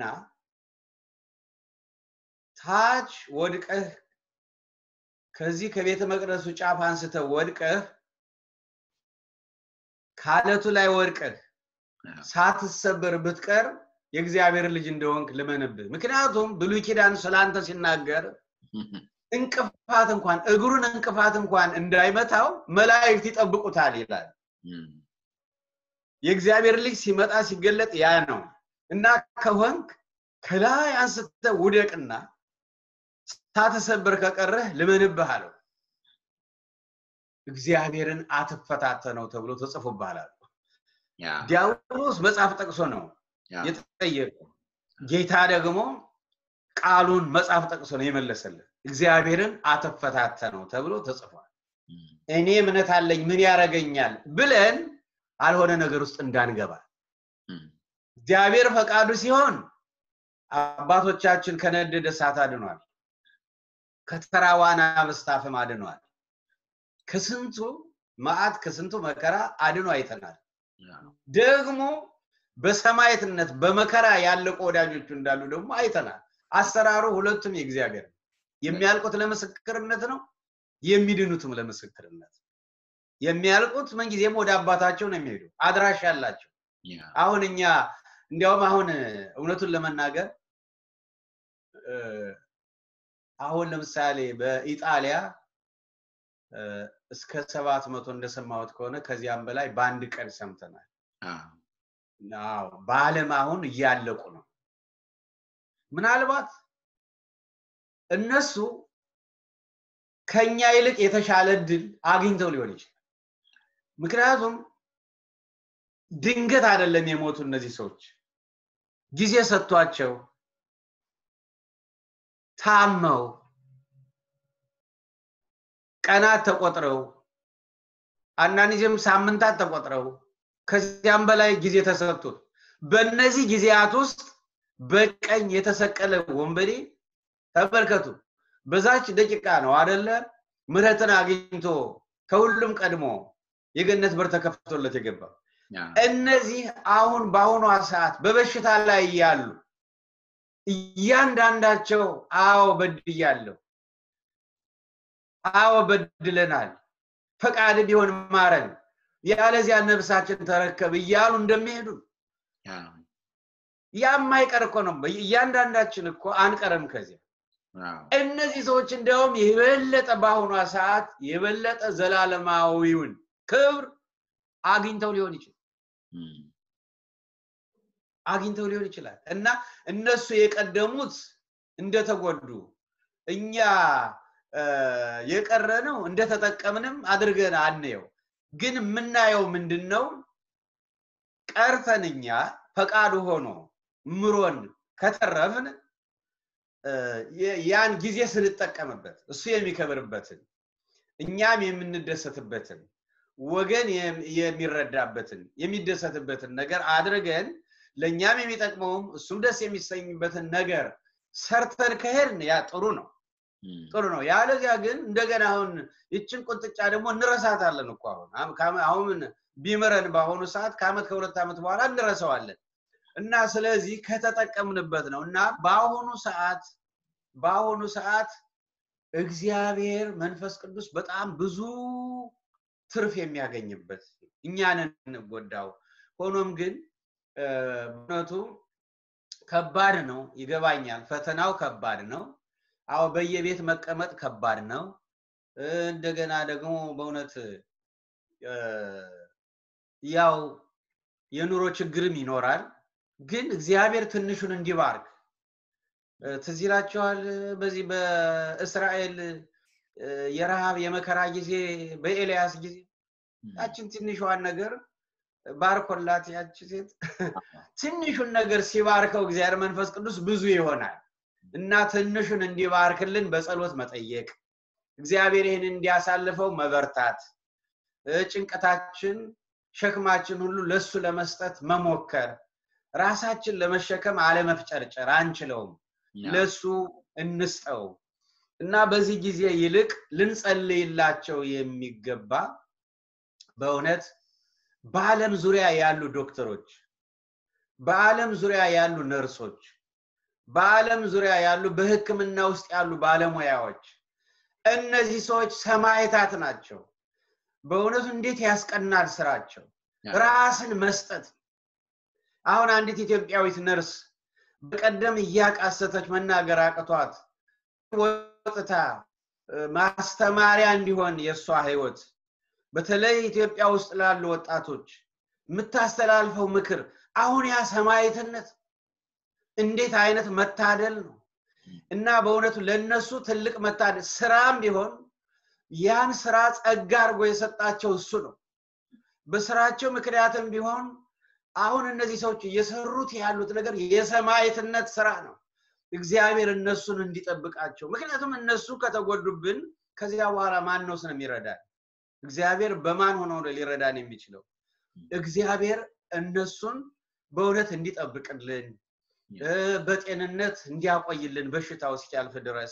ታች ወድቀህ ከዚህ ከቤተ መቅደሱ ጫፍ አንስተህ ወድቀህ ካለቱ ላይ ወድቀህ ሳትሰበር ብትቀር የእግዚአብሔር ልጅ እንደሆንክ ልመንብህ። ምክንያቱም ብሉይ ኪዳን ስላንተ ሲናገር እንቅፋት እንኳን እግሩን እንቅፋት እንኳን እንዳይመታው መላእክት ይጠብቁታል ይላል። የእግዚአብሔር ልጅ ሲመጣ ሲገለጥ ያ ነው እና ከሆንክ ከላይ አንስተ ውደቅና ሳትሰበር ከቀረህ ልመንብህ አለው። እግዚአብሔርን አትፈታተነው ተብሎ ተጽፎብሃል አለው። ዲያብሎስ መጽሐፍ ጠቅሶ ነው የጠየቀው። ጌታ ደግሞ ቃሉን መጽሐፍ ጠቅሶ ነው የመለሰልን። እግዚአብሔርን አትፈታተነው ተብሎ ተጽፏል። እኔ እምነት አለኝ ምን ያደርገኛል ብለን አልሆነ ነገር ውስጥ እንዳንገባ እግዚአብሔር ፈቃዱ ሲሆን አባቶቻችን ከነደደ እሳት አድኗል። ከተራ ዋና በስታፍም አድኗል። ከስንቱ መዓት ከስንቱ መከራ አድኖ አይተናል። ደግሞ በሰማዕትነት በመከራ ያለቁ ወዳጆቹ እንዳሉ ደግሞ አይተናል። አሰራሩ ሁለቱም የእግዚአብሔር ነው። የሚያልቁት ለምስክርነት ነው፣ የሚድኑትም ለምስክርነት። የሚያልቁት ምንጊዜም ወደ አባታቸው ነው የሚሄዱ አድራሻ ያላቸው። አሁን እኛ እንዲያውም አሁን እውነቱን ለመናገር አሁን ለምሳሌ በኢጣሊያ እስከ ሰባት መቶ እንደሰማሁት ከሆነ ከዚያም በላይ በአንድ ቀን ሰምተናል። በአለም አሁን እያለቁ ነው። ምናልባት እነሱ ከኛ ይልቅ የተሻለ እድል አግኝተው ሊሆን ይችላል። ምክንያቱም ድንገት አይደለም የሞቱ እነዚህ ሰዎች ጊዜ ሰጥቷቸው ታመው ቀናት ተቆጥረው አንዳንድ ጊዜም ሳምንታት ተቆጥረው ከዚያም በላይ ጊዜ ተሰጥቶት በእነዚህ ጊዜያት ውስጥ በቀኝ የተሰቀለ ወንበዴ ተመልከቱ። በዛች ደቂቃ ነው አደለ ምሕረትን አግኝቶ ከሁሉም ቀድሞ የገነት በር ተከፍቶለት የገባው። እነዚህ አሁን በአሁኗ ሰዓት በበሽታ ላይ ያሉ እያንዳንዳቸው አዎ በድያለሁ፣ አዎ በድለናል፣ ፈቃድ ቢሆን ማረን፣ ያለዚያ ነፍሳችን ተረከብ እያሉ እንደሚሄዱ ያ የማይቀር እኮ ነው። እያንዳንዳችን እኮ አንቀርም ከዚያ። እነዚህ ሰዎች እንዲያውም የበለጠ በአሁኗ ሰዓት የበለጠ ዘላለማዊውን ክብር አግኝተው ሊሆን ይችላል አግኝተው ሊሆን ይችላል እና እነሱ የቀደሙት እንደተጎዱ እኛ የቀረ ነው እንደተጠቀምንም አድርገን አንየው። ግን የምናየው ምንድን ነው? ቀርተን እኛ ፈቃዱ ሆኖ ምሮን ከተረፍን ያን ጊዜ ስንጠቀምበት እሱ የሚከብርበትን እኛም የምንደሰትበትን ወገን የሚረዳበትን የሚደሰትበትን ነገር አድርገን ለእኛም የሚጠቅመውም እሱም ደስ የሚሰኝበትን ነገር ሰርተን ከሄድን ያ ጥሩ ነው ጥሩ ነው። ያለዚያ ግን እንደገና አሁን ይችን ቁንጥጫ ደግሞ እንረሳታለን እኮ አሁን አሁን ቢምረን በአሁኑ ሰዓት ከአመት ከሁለት ዓመት በኋላ እንረሳዋለን። እና ስለዚህ ከተጠቀምንበት ነው እና በአሁኑ ሰዓት በአሁኑ ሰዓት እግዚአብሔር መንፈስ ቅዱስ በጣም ብዙ ትርፍ የሚያገኝበት እኛንን እንጎዳው። ሆኖም ግን እውነቱ ከባድ ነው፣ ይገባኛል። ፈተናው ከባድ ነው። አዎ በየቤት መቀመጥ ከባድ ነው። እንደገና ደግሞ በእውነት ያው የኑሮ ችግርም ይኖራል። ግን እግዚአብሔር ትንሹን እንዲባርክ ትዝ ይላችኋል። በዚህ በእስራኤል የረሃብ የመከራ ጊዜ በኤልያስ ጊዜ ያችን ትንሿን ነገር ባርኮላት ያች ሴት ትንሹን ነገር ሲባርከው እግዚአብሔር መንፈስ ቅዱስ ብዙ ይሆናል እና ትንሹን እንዲባርክልን በጸሎት መጠየቅ እግዚአብሔር ይህን እንዲያሳልፈው መበርታት ጭንቀታችን ሸክማችን ሁሉ ለሱ ለመስጠት መሞከር ራሳችን ለመሸከም አለመፍጨርጨር አንችለውም ለሱ እንስጠው እና በዚህ ጊዜ ይልቅ ልንጸልይላቸው የሚገባ በእውነት በዓለም ዙሪያ ያሉ ዶክተሮች፣ በዓለም ዙሪያ ያሉ ነርሶች፣ በዓለም ዙሪያ ያሉ በሕክምና ውስጥ ያሉ ባለሙያዎች እነዚህ ሰዎች ሰማዕታት ናቸው። በእውነቱ እንዴት ያስቀናል ስራቸው! ራስን መስጠት። አሁን አንዲት ኢትዮጵያዊት ነርስ በቀደም እያቃሰተች መናገር አቅቷት ወጥታ ማስተማሪያ እንዲሆን የእሷ ህይወት በተለይ ኢትዮጵያ ውስጥ ላሉ ወጣቶች የምታስተላልፈው ምክር አሁን ያ ሰማዕትነት እንዴት አይነት መታደል ነው እና በእውነቱ ለነሱ ትልቅ መታደል ስራም ቢሆን ያን ስራ ጸጋ አድርጎ የሰጣቸው እሱ ነው። በስራቸው ምክንያትም ቢሆን አሁን እነዚህ ሰዎች እየሰሩት ያሉት ነገር የሰማዕትነት ስራ ነው። እግዚአብሔር እነሱን እንዲጠብቃቸው። ምክንያቱም እነሱ ከተጎዱብን ከዚያ በኋላ ማን ነው ስን የሚረዳን? እግዚአብሔር በማን ሆኖ ሊረዳን የሚችለው? እግዚአብሔር እነሱን በእውነት እንዲጠብቅልን በጤንነት እንዲያቆይልን በሽታው እስኪያልፍ ድረስ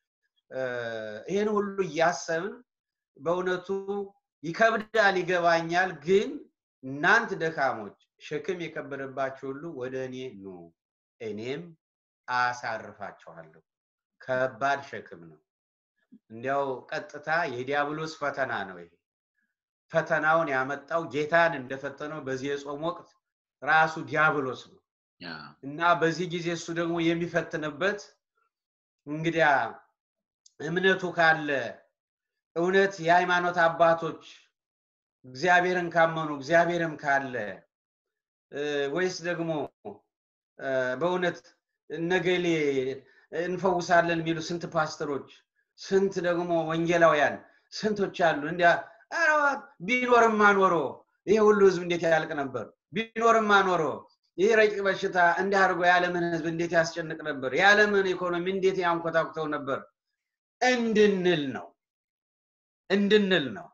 ይህን ሁሉ እያሰብን በእውነቱ ይከብዳል፣ ይገባኛል። ግን እናንት ደካሞች ሸክም የከበደባችሁ ሁሉ ወደ እኔ ኑ እኔም አሳርፋችኋለሁ። ከባድ ሸክም ነው። እንዲያው ቀጥታ የዲያብሎስ ፈተና ነው ይሄ። ፈተናውን ያመጣው ጌታን እንደፈተነው በዚህ የጾም ወቅት ራሱ ዲያብሎስ ነው እና በዚህ ጊዜ እሱ ደግሞ የሚፈትንበት እንግዲያ እምነቱ ካለ እውነት የሃይማኖት አባቶች እግዚአብሔርን ካመኑ እግዚአብሔርም ካለ ወይስ ደግሞ በእውነት እነገሌ እንፈውሳለን የሚሉ ስንት ፓስተሮች ስንት ደግሞ ወንጌላውያን ስንቶች አሉ። እንዲያ ቢኖርማ ኖሮ ይሄ ሁሉ ህዝብ እንዴት ያልቅ ነበር? ቢኖርማ ኖሮ ይህ ረቂቅ በሽታ እንዲህ አድርጎ የዓለምን ህዝብ እንዴት ያስጨንቅ ነበር? የዓለምን ኢኮኖሚ እንዴት ያንኮታኩተው ነበር? እንድንል ነው እንድንል ነው።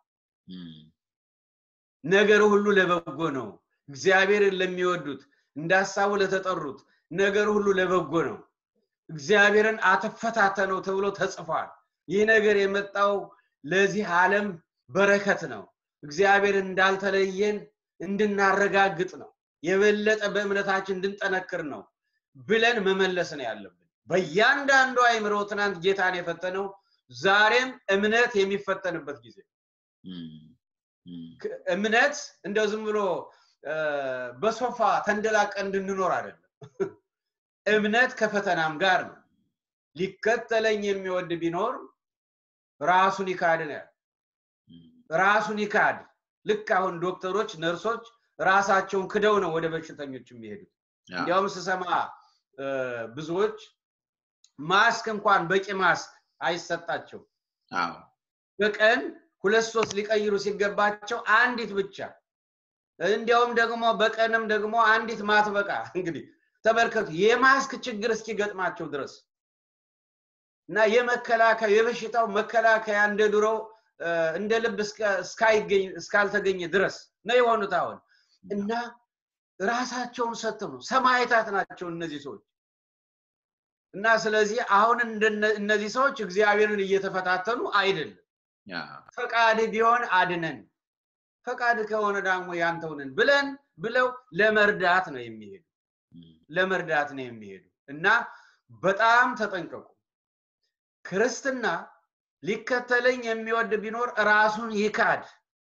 ነገሩ ሁሉ ለበጎ ነው። እግዚአብሔርን ለሚወዱት እንደ ሀሳቡ ለተጠሩት ነገር ሁሉ ለበጎ ነው። እግዚአብሔርን አትፈታተነው ተብሎ ተጽፏል። ይህ ነገር የመጣው ለዚህ ዓለም በረከት ነው። እግዚአብሔር እንዳልተለየን እንድናረጋግጥ ነው። የበለጠ በእምነታችን እንድንጠነክር ነው ብለን መመለስ ነው ያለብን። በእያንዳንዱ አይምሮ ትናንት ጌታን የፈተነው ዛሬም እምነት የሚፈተንበት ጊዜ እምነት እንደው ዝም ብሎ በሶፋ ተንደላቀን እንድንኖር አይደለም። እምነት ከፈተናም ጋር ነው። ሊከተለኝ የሚወድ ቢኖር ራሱን ይካድ ነው። ራሱን ይካድ። ልክ አሁን ዶክተሮች፣ ነርሶች ራሳቸውን ክደው ነው ወደ በሽተኞች የሚሄዱት። እንዲያውም ስሰማ ብዙዎች ማስክ እንኳን በቂ ማስክ አይሰጣቸው። በቀን ሁለት ሶስት ሊቀይሩ ሲገባቸው አንዲት ብቻ እንዲያውም ደግሞ በቀንም ደግሞ አንዲት ማትበቃ እንግዲህ ተመልከቱ የማስክ ችግር እስኪገጥማቸው ድረስ እና የመከላከያ የበሽታው መከላከያ እንደ ድሮ እንደ ልብ እስካልተገኘ ድረስ ነው የሆኑት አሁን እና ራሳቸውን ሰጥተው ነው ሰማይታት ናቸው እነዚህ ሰዎች እና ስለዚህ አሁን እነዚህ ሰዎች እግዚአብሔርን እየተፈታተኑ አይደለም ፈቃድ ቢሆን አድነን ፈቃድ ከሆነ ደግሞ ያንተውንን ብለን ብለው ለመርዳት ነው የሚሄዱ ለመርዳት ነው የሚሄዱ እና በጣም ተጠንቀቁ ክርስትና ሊከተለኝ የሚወድ ቢኖር ራሱን ይካድ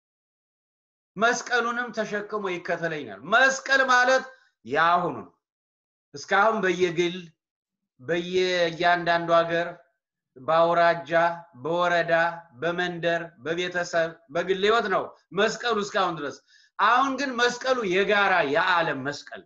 መስቀሉንም ተሸክሞ ይከተለኛል መስቀል ማለት የአሁኑ ነው እስካሁን በየግል በየእያንዳንዱ ሀገር በአውራጃ በወረዳ በመንደር በቤተሰብ በግል ህይወት ነው መስቀሉ እስካሁን ድረስ አሁን ግን መስቀሉ የጋራ የዓለም መስቀል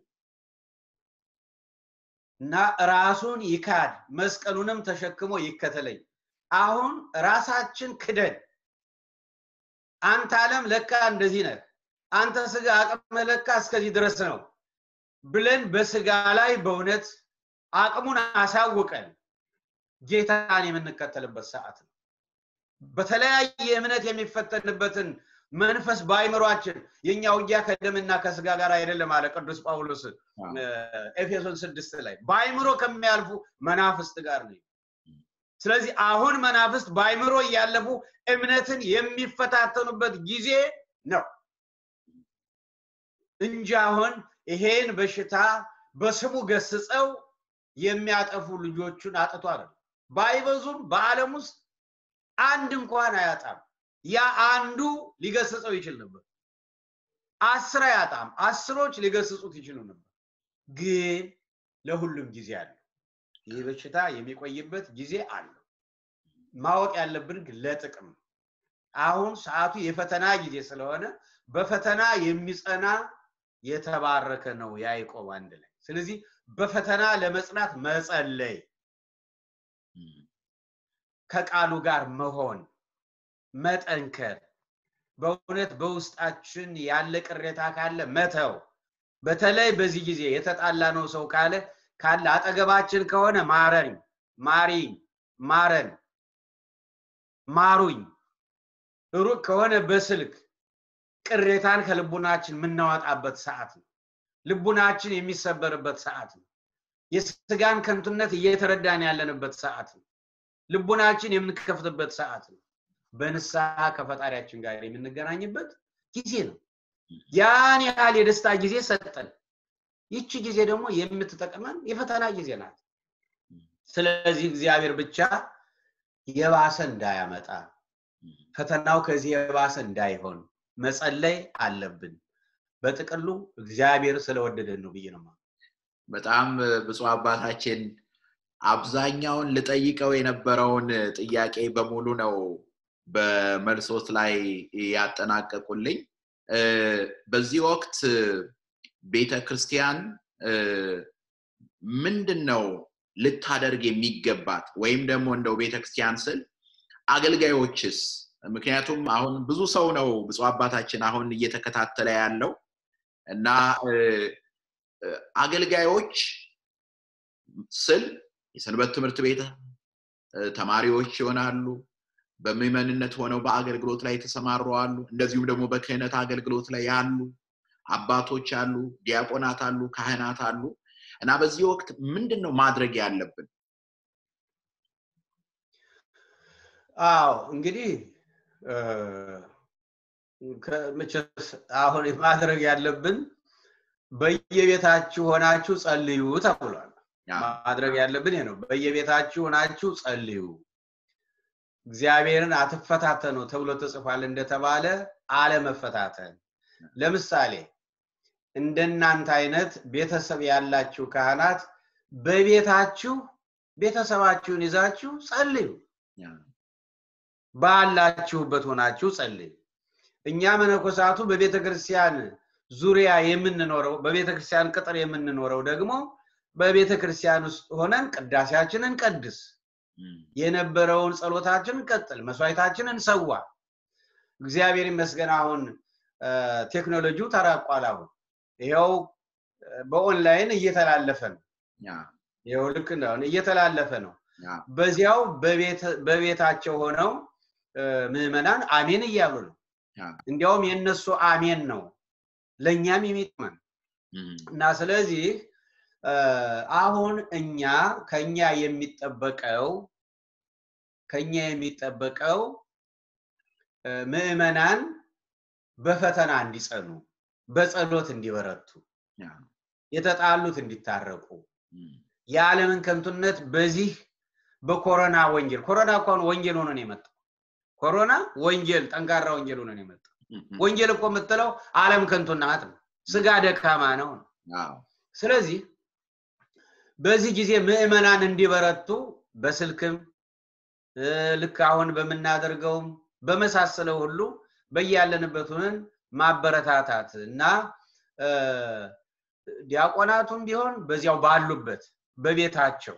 እና ራሱን ይካድ መስቀሉንም ተሸክሞ ይከተለኝ አሁን ራሳችን ክደን አንተ አለም ለካ እንደዚህ ነህ አንተ ስጋ አቅም ለካ እስከዚህ ድረስ ነው ብለን በስጋ ላይ በእውነት አቅሙን አሳውቀን ጌታን የምንከተልበት ሰዓት ነው በተለያየ እምነት የሚፈተንበትን መንፈስ በአይምሯችን የኛ ውጊያ ከደምና ከስጋ ጋር አይደለም አለ ቅዱስ ጳውሎስ ኤፌሶን ስድስት ላይ በአይምሮ ከሚያልፉ መናፍስት ጋር ነው ስለዚህ አሁን መናፍስት በአይምሮ እያለፉ እምነትን የሚፈታተኑበት ጊዜ ነው እንጂ አሁን ይሄን በሽታ በስሙ ገስጸው የሚያጠፉ ልጆቹን አጥቶ አይደለም ባይበዙም በአለም ውስጥ አንድ እንኳን አያጣም ያ አንዱ ሊገስጸው ይችል ነበር አስር አያጣም አስሮች ሊገስጹት ይችሉ ነበር ግን ለሁሉም ጊዜ አለው ይህ በሽታ የሚቆይበት ጊዜ አለው ማወቅ ያለብን ግን ለጥቅም አሁን ሰዓቱ የፈተና ጊዜ ስለሆነ በፈተና የሚጸና የተባረከ ነው ያዕቆብ አንድ ላይ ስለዚህ በፈተና ለመጽናት መጸለይ ከቃሉ ጋር መሆን መጠንከር በእውነት በውስጣችን ያለ ቅሬታ ካለ መተው በተለይ በዚህ ጊዜ የተጣላ ነው ሰው ካለ ካለ አጠገባችን ከሆነ ማረኝ ማሪኝ ማረን ማሩኝ ሩቅ ከሆነ በስልክ ቅሬታን ከልቡናችን የምናወጣበት ሰዓት ነው ልቡናችን የሚሰበርበት ሰዓት ነው የስጋን ከንቱነት እየተረዳን ያለንበት ሰዓት ነው ልቡናችን የምንከፍትበት ሰዓት ነው በንስሐ ከፈጣሪያችን ጋር የምንገናኝበት ጊዜ ነው ያን ያህል የደስታ ጊዜ ሰጠን ይቺ ጊዜ ደግሞ የምትጠቅመን የፈተና ጊዜ ናት ስለዚህ እግዚአብሔር ብቻ የባሰ እንዳያመጣ ፈተናው ከዚህ የባሰ እንዳይሆን መጸለይ አለብን በጥቅሉ እግዚአብሔር ስለወደደን ነው ብዬ ነው
በጣም ብፁ አባታችን አብዛኛውን ልጠይቀው የነበረውን ጥያቄ በሙሉ ነው በመልሶት ላይ ያጠናቀቁልኝ በዚህ ወቅት ቤተ ክርስቲያን ምንድን ነው ልታደርግ የሚገባት ወይም ደግሞ እንደው ቤተክርስቲያን ስል አገልጋዮችስ ምክንያቱም አሁን ብዙ ሰው ነው ብፁ አባታችን አሁን እየተከታተለ ያለው እና አገልጋዮች ስል የሰንበት ትምህርት ቤት ተማሪዎች ይሆናሉ በምዕመንነት ሆነው በአገልግሎት ላይ የተሰማሩ አሉ እንደዚሁም ደግሞ በክህነት አገልግሎት ላይ ያሉ አባቶች አሉ ዲያቆናት አሉ ካህናት አሉ እና በዚህ ወቅት ምንድን ነው ማድረግ ያለብን
አዎ እንግዲህ አሁን ማድረግ ያለብን በየቤታችሁ ሆናችሁ ጸልዩ ተብሏል ማድረግ ያለብን ነው በየቤታችሁ ሆናችሁ ጸልዩ እግዚአብሔርን አትፈታተኑ ተብሎ ተጽፏል እንደተባለ አለመፈታተን ለምሳሌ እንደናንተ አይነት ቤተሰብ ያላችሁ ካህናት በቤታችሁ ቤተሰባችሁን ይዛችሁ ጸልዩ። ባላችሁበት ሆናችሁ ጸልዩ። እኛ መነኮሳቱ በቤተ ክርስቲያን ዙሪያ የምንኖረው በቤተ ክርስቲያን ቅጥር የምንኖረው ደግሞ በቤተ ክርስቲያን ውስጥ ሆነን ቅዳሴያችንን ቀድስ፣ የነበረውን ጸሎታችንን ቀጥል፣ መስዋዕታችንን ሰዋ። እግዚአብሔር ይመስገን አሁን ቴክኖሎጂው ተራቋል። አሁን ይኸው በኦንላይን እየተላለፈ ነው። ይኸው ልክ እንደሆነ እየተላለፈ ነው። በዚያው በቤታቸው ሆነው ምዕመናን አሜን እያሉ ነው። እንዲያውም የእነሱ አሜን ነው ለእኛም የሚጥመን እና ስለዚህ አሁን እኛ ከኛ የሚጠበቀው ከኛ የሚጠበቀው ምዕመናን በፈተና እንዲጸኑ፣ በጸሎት እንዲበረቱ፣ የተጣሉት እንዲታረቁ፣ የዓለምን ከንቱነት በዚህ በኮሮና ወንጌል ኮሮና እንኳን ወንጌል ሆኖ ነው የመጣው። ኮሮና ወንጌል ጠንካራ ወንጌል ሆኖ ነው የመጣው። ወንጌል እኮ የምትለው ዓለም ከንቱ ናት ነው፣ ስጋ ደካማ ነው። ስለዚህ በዚህ ጊዜ ምዕመናን እንዲበረቱ በስልክም ልክ አሁን በምናደርገውም በመሳሰለው ሁሉ በያለንበት ሆነን ማበረታታት እና ዲያቆናቱም ቢሆን በዚያው ባሉበት በቤታቸው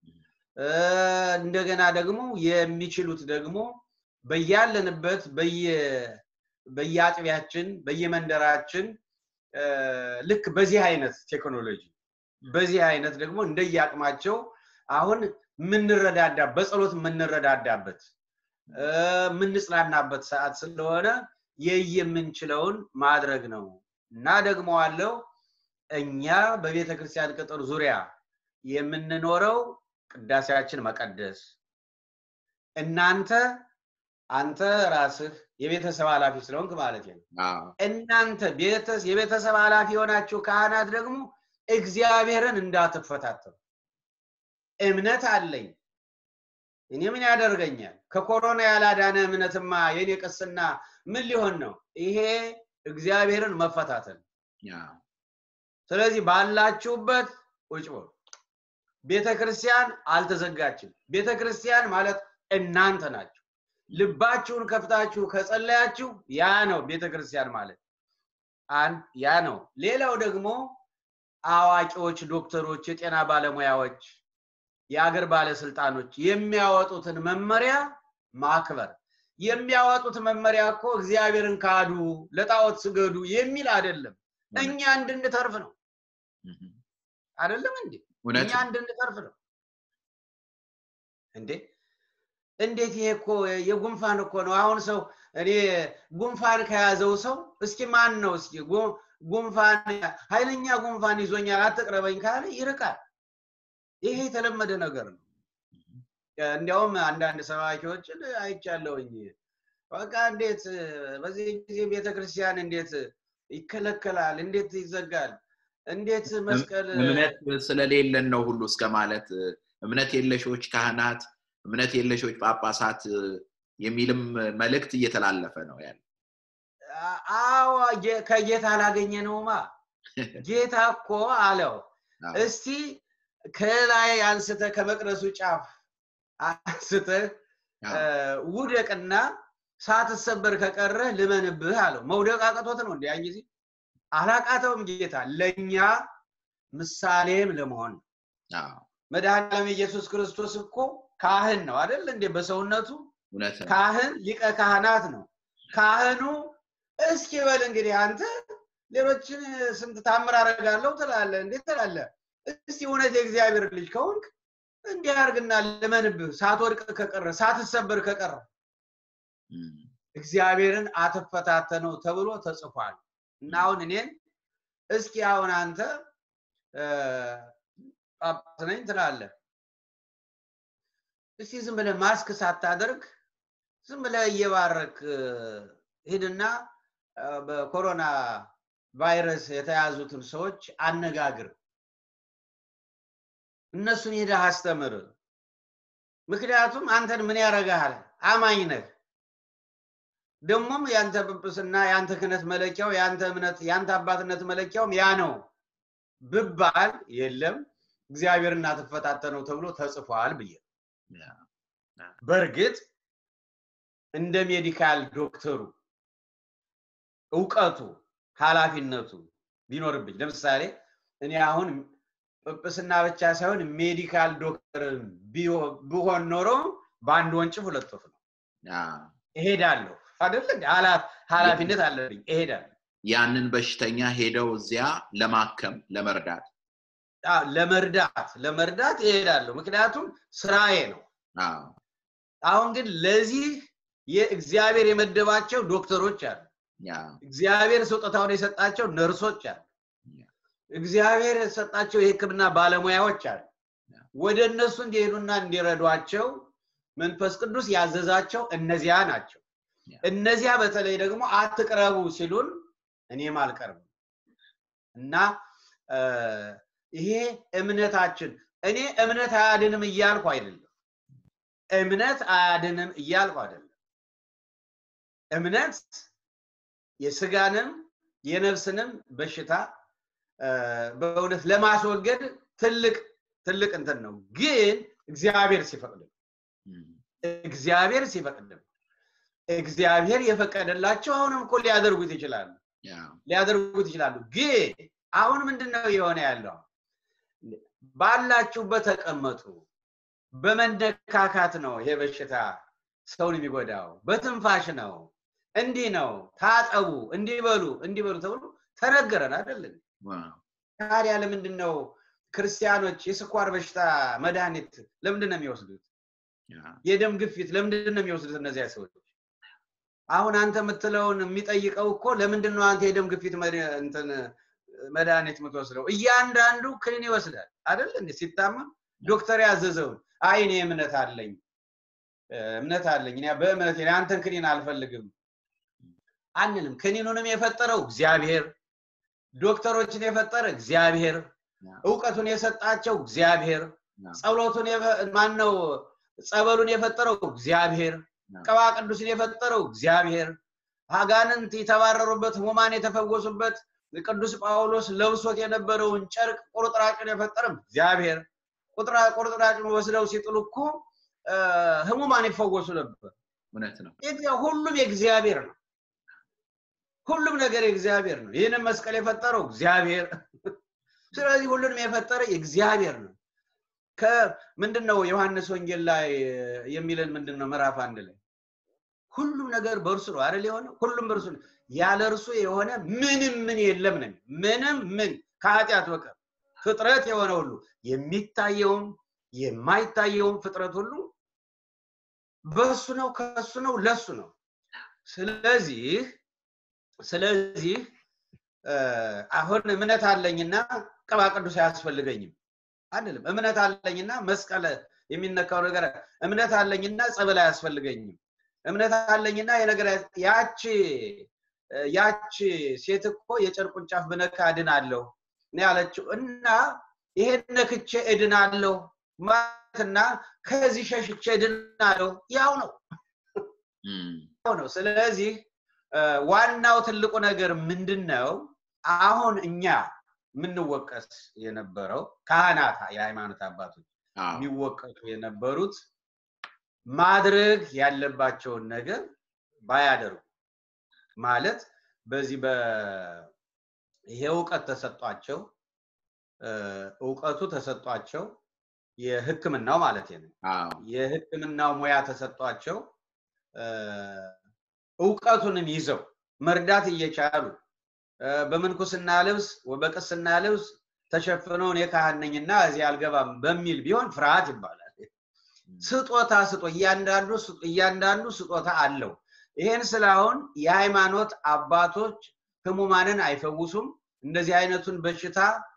እንደገና ደግሞ የሚችሉት ደግሞ በያለንበት በየአጥቢያችን በየመንደራችን ልክ በዚህ አይነት ቴክኖሎጂ በዚህ አይነት ደግሞ እንደየአቅማቸው አሁን የምንረዳዳ በጸሎት የምንረዳዳበት የምንጽናናበት ሰዓት ስለሆነ የየምንችለውን ማድረግ ነው እና ደግሞ አለው እኛ በቤተ ክርስቲያን ቅጥር ዙሪያ የምንኖረው ቅዳሴያችን መቀደስ እናንተ አንተ ራስህ የቤተሰብ ኃላፊ ስለሆንክ ማለት ነው። እናንተ የቤተሰብ ኃላፊ የሆናችሁ ካህናት ደግሞ እግዚአብሔርን እንዳትፈታተኑ። እምነት አለኝ እኔ ምን ያደርገኛል? ከኮሮና ያላዳነ እምነትማ የኔ ቅስና ምን ሊሆን ነው? ይሄ እግዚአብሔርን መፈታተን። ስለዚህ ባላችሁበት ቁጭ በሉ። ቤተ ክርስቲያን አልተዘጋችም። ቤተ ክርስቲያን ማለት እናንተ ናችሁ። ልባችሁን ከፍታችሁ ከጸለያችሁ ያ ነው ቤተ ክርስቲያን ማለት አንድ ያ ነው። ሌላው ደግሞ አዋቂዎች፣ ዶክተሮች፣ የጤና ባለሙያዎች፣ የአገር ባለስልጣኖች የሚያወጡትን መመሪያ ማክበር። የሚያወጡት መመሪያ እኮ እግዚአብሔርን ካዱ፣ ለጣዖት ስገዱ የሚል አይደለም። እኛ እንድንተርፍ ነው። አይደለም እንዴ? እኛ እንድንተርፍ ነው እንዴ? እንዴት ይሄ እኮ የጉንፋን እኮ ነው። አሁን ሰው እኔ ጉንፋን ከያዘው ሰው እስኪ ማን ነው እስኪ ጉንፋን ኃይለኛ ጉንፋን ይዞኛል አትቅረበኝ ካለ ይርቃል። ይሄ የተለመደ ነገር ነው። እንዲያውም አንዳንድ ሰባኪዎችን አይቻለውኝ። በቃ እንዴት በዚህ ጊዜ ቤተክርስቲያን እንዴት ይከለከላል? እንዴት ይዘጋል? እንዴት መስቀል
እምነት ስለሌለን ነው ሁሉ እስከ ማለት እምነት የለሾች ካህናት እምነት የለሾች ጳጳሳት የሚልም መልእክት እየተላለፈ ነው ያለ።
አዎ ከጌታ አላገኘ ነውማ። ጌታ እኮ አለው እስቲ ከላይ አንስተ ከመቅደሱ ጫፍ አንስተ ውደቅና ሳትሰበር ከቀረህ ልመንብህ አለው። መውደቅ አቅቶት ነው እንዲያን ጊዜ አላቃተውም። ጌታ ለእኛ ምሳሌም ለመሆን መድኃኔዓለም ኢየሱስ ክርስቶስ እኮ ካህን ነው አይደል እንዴ? በሰውነቱ ካህን ሊቀ ካህናት ነው። ካህኑ እስኪ በል እንግዲህ አንተ ሌሎችን ስንት ታምር አደርጋለሁ ትላለህ እንዴት ትላለህ? እስቲ እውነት የእግዚአብሔር ልጅ ከሆንክ እንዲህ አድርግና ልመንብህ፣ ሳትወድቅ ከቀረ ሳትሰበር ከቀረ እግዚአብሔርን አትፈታተነው ተብሎ ተጽፏል። እና አሁን እኔን እስኪ አሁን አንተ ጳጳስ ነኝ ትላለህ እስቲ ዝም ብለህ ማስክ ሳታደርግ ዝም ብለህ እየባረክ ሂድና በኮሮና ቫይረስ የተያዙትን ሰዎች አነጋግር። እነሱን ሄደህ አስተምር። ምክንያቱም አንተን ምን ያደርግሃል? አማኝ ነህ። ደግሞም ያንተ ጵጵስና ያንተ ክህነት መለኪያው ያንተ እምነት ያንተ አባትነት መለኪያውም ያ ነው ብባል የለም እግዚአብሔርና ትፈታተነው ተብሎ ተጽፏል ብዬ በእርግጥ እንደ ሜዲካል ዶክተሩ እውቀቱ ኃላፊነቱ ቢኖርብኝ ለምሳሌ እኔ አሁን ጵጵስና ብቻ ሳይሆን ሜዲካል ዶክተር ብሆን ኖሮ በአንድ ወንጭፍ ሁለት ወፍ ነው እሄዳለሁ አይደል ኃላፊነት አለብኝ እሄዳለሁ
ያንን በሽተኛ ሄደው እዚያ ለማከም ለመርዳት
ለመርዳት ለመርዳት እሄዳለሁ ምክንያቱም ስራዬ ነው አሁን ግን ለዚህ የእግዚአብሔር የመደባቸው ዶክተሮች አሉ እግዚአብሔር ስጦታውን የሰጣቸው ነርሶች አሉ እግዚአብሔር የሰጣቸው የህክምና ባለሙያዎች አሉ ወደ እነሱ እንዲሄዱና እንዲረዷቸው መንፈስ ቅዱስ ያዘዛቸው እነዚያ ናቸው እነዚያ በተለይ ደግሞ አትቅረቡ ሲሉን እኔም አልቀርብም እና ይሄ እምነታችን እኔ እምነት አያድንም እያልኩ አይደለም እምነት አያድንም እያልኩ አይደለም እምነት የስጋንም የነፍስንም በሽታ በእውነት ለማስወገድ ትልቅ ትልቅ እንትን ነው ግን እግዚአብሔር ሲፈቅድ እግዚአብሔር ሲፈቅድ እግዚአብሔር የፈቀደላቸው አሁንም እኮ ሊያደርጉት ይችላሉ ሊያደርጉት ይችላሉ ግን አሁን ምንድነው የሆነ ያለው ባላችሁበት ተቀመጡ በመነካካት ነው ይሄ በሽታ ሰውን የሚጎዳው በትንፋሽ ነው እንዲህ ነው ታጠቡ እንዲበሉ እንዲበሉ ተብሎ ተነገረን አይደለም ታዲያ ለምንድን ነው ክርስቲያኖች የስኳር በሽታ መድኃኒት ለምንድን ነው የሚወስዱት የደም ግፊት ለምንድን ነው የሚወስዱት እነዚያ ሰዎች አሁን አንተ የምትለውን የሚጠይቀው እኮ ለምንድን ነው አንተ የደም ግፊት እንትን መድኃኒት የምትወስደው እያንዳንዱ ክኒን ይወስዳል አይደል እንዴ ሲታመም ዶክተር ያዘዘውን አይ እኔ እምነት አለኝ እምነት አለኝ እኔ በእምነት አንተን ክኒን አልፈልግም አንልም ክኒኑንም የፈጠረው እግዚአብሔር ዶክተሮችን የፈጠረ እግዚአብሔር እውቀቱን የሰጣቸው እግዚአብሔር ጸሎቱን ማን ነው ጸበሉን የፈጠረው እግዚአብሔር ቅባ ቅዱስን የፈጠረው እግዚአብሔር አጋንንት የተባረሩበት ህሙማን የተፈወሱበት ቅዱስ ጳውሎስ ለብሶት የነበረውን ጨርቅ ቁርጥራጭን የፈጠረም እግዚአብሔር ቁርጥራጭን ወስደው ሲጥሉ እኮ ህሙማን ይፈወሱ ነበር
እውነት ነው
ሁሉም የእግዚአብሔር ነው ሁሉም ነገር የእግዚአብሔር ነው ይህንን መስቀል የፈጠረው እግዚአብሔር ስለዚህ ሁሉንም የፈጠረ እግዚአብሔር ነው ምንድን ነው ዮሐንስ ወንጌል ላይ የሚለን ምንድን ነው ምዕራፍ አንድ ላይ ሁሉም ነገር በእርሱ ነው አይደል የሆነ ሁሉም በእርሱ ነው ያለ እርሱ የሆነ ምንም ምን የለም ነው ምንም ምን ከኃጢአት በቀር ፍጥረት የሆነ ሁሉ የሚታየውም የማይታየውም ፍጥረት ሁሉ በሱ ነው ከሱ ነው ለሱ ነው ስለዚህ ስለዚህ አሁን እምነት አለኝና ቅባ ቅዱስ አያስፈልገኝም አንልም እምነት አለኝና መስቀል የሚነካው ነገር እምነት አለኝና ጸበል አያስፈልገኝም እምነት አለኝና የነገር ያቺ ያቺ ሴት እኮ የጨርቁን ጫፍ ብነካ እድናለሁ ነው ያለችው እና ይሄን ነክቼ እድናለሁ ማለትና ከዚህ ሸሽቼ እድናለሁ ያው ነው ያው ነው ስለዚህ ዋናው ትልቁ ነገር ምንድን ነው አሁን እኛ የምንወቀስ የነበረው ካህናት የሃይማኖት አባቶች የሚወቀሱ የነበሩት ማድረግ ያለባቸውን ነገር ባያደርጉ ማለት በዚህ ይሄ እውቀት ተሰጧቸው እውቀቱ ተሰጧቸው የህክምናው ማለት ነው የህክምናው ሙያ ተሰጧቸው እውቀቱንም ይዘው መርዳት እየቻሉ በምንኩስና ልብስ በቅስና ልብስ ተሸፍነው እኔ ካህን ነኝና እዚህ አልገባም በሚል ቢሆን ፍርሃት ይባላል ስጦታ ስጦ እያንዳንዱ እያንዳንዱ ስጦታ አለው ይሄን ስላሁን የሃይማኖት አባቶች ህሙማንን አይፈውሱም እንደዚህ አይነቱን በሽታ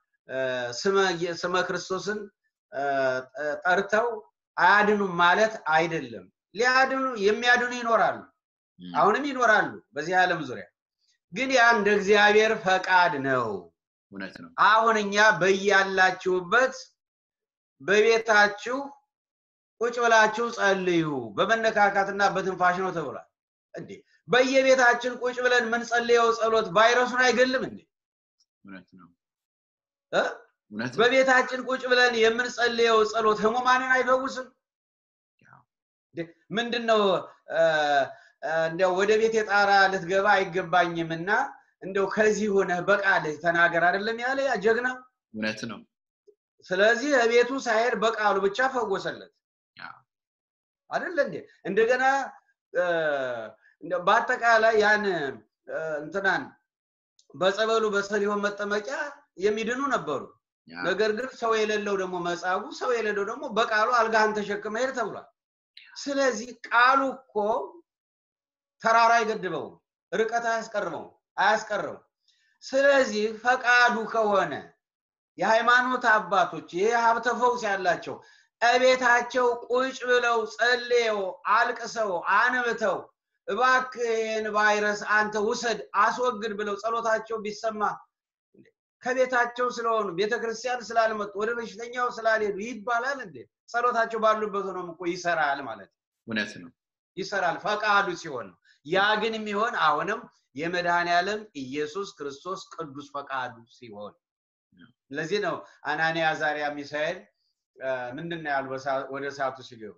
ስመ ክርስቶስን ጠርተው አያድኑም ማለት አይደለም ሊያድኑ የሚያድኑ ይኖራሉ አሁንም ይኖራሉ በዚህ ዓለም ዙሪያ ግን ያ እንደ እግዚአብሔር ፈቃድ ነው
እውነት ነው
አሁን እኛ በያላችሁበት በቤታችሁ ቁጭ ብላችሁ ጸልዩ በመነካካትና በትንፋሽ ነው ተብሏል እንዴ በየቤታችን ቁጭ ብለን የምንጸልየው ጸሎት ቫይረሱን አይገልም እንዴ?
እውነት ነው
እ?
እውነት ነው
በቤታችን ቁጭ ብለን የምንጸልየው ጸሎት ህሙማንን አይፈውስም? ምንድን ነው እንዲያው ወደ ቤት የጣራ ልትገባ አይገባኝም እና እንደው ከዚህ ሆነህ በቃልህ ተናገር አይደለም ያለ ያ ጀግና።
እውነት ነው
ስለዚህ ቤቱ ሳይሄድ በቃሉ ብቻ ፈወሰለት
አዎ።
አይደለ እንዴ? እንደገና እ፣ እንደው በአጠቃላይ ያን እ፣ እንትናን በጸበሉ በሰሊሆን መጠመቂያ የሚድኑ ነበሩ።
ያ፣
ነገር ግን ሰው የሌለው ደግሞ መጻጉ ሰው የሌለው ደግሞ በቃሉ አልጋህን ተሸክመ ሄድ ተብሏል። ስለዚህ ቃሉ እኮ ተራራ አይገድበውም፣ ርቀት አያስቀርበውም አያስቀርም። ስለዚህ ፈቃዱ ከሆነ የሃይማኖት አባቶች ይህ ሀብተ ፈውስ ያላቸው እቤታቸው ቁጭ ብለው ጸልየው አልቅሰው አንብተው እባክህ ይህን ቫይረስ አንተ ውሰድ አስወግድ ብለው ጸሎታቸው ቢሰማ ከቤታቸው ስለሆኑ ቤተክርስቲያን ስላልመጡ ወደ በሽተኛው ስላልሄዱ ይባላል እንዴ? ጸሎታቸው ባሉበት ሆኖም እኮ ይሰራል ማለት ነው።
እውነት ነው
ይሰራል ፈቃዱ ሲሆን ነው። ያ ግን የሚሆን አሁንም የመድኃኔ ዓለም ኢየሱስ ክርስቶስ ቅዱስ ፈቃዱ ሲሆን ለዚህ ነው አናንያ አዛርያ ሚሳኤል እ፣ ምንድን ነው ያሉ በሳ- ወደ እሳቱ ሲገቡ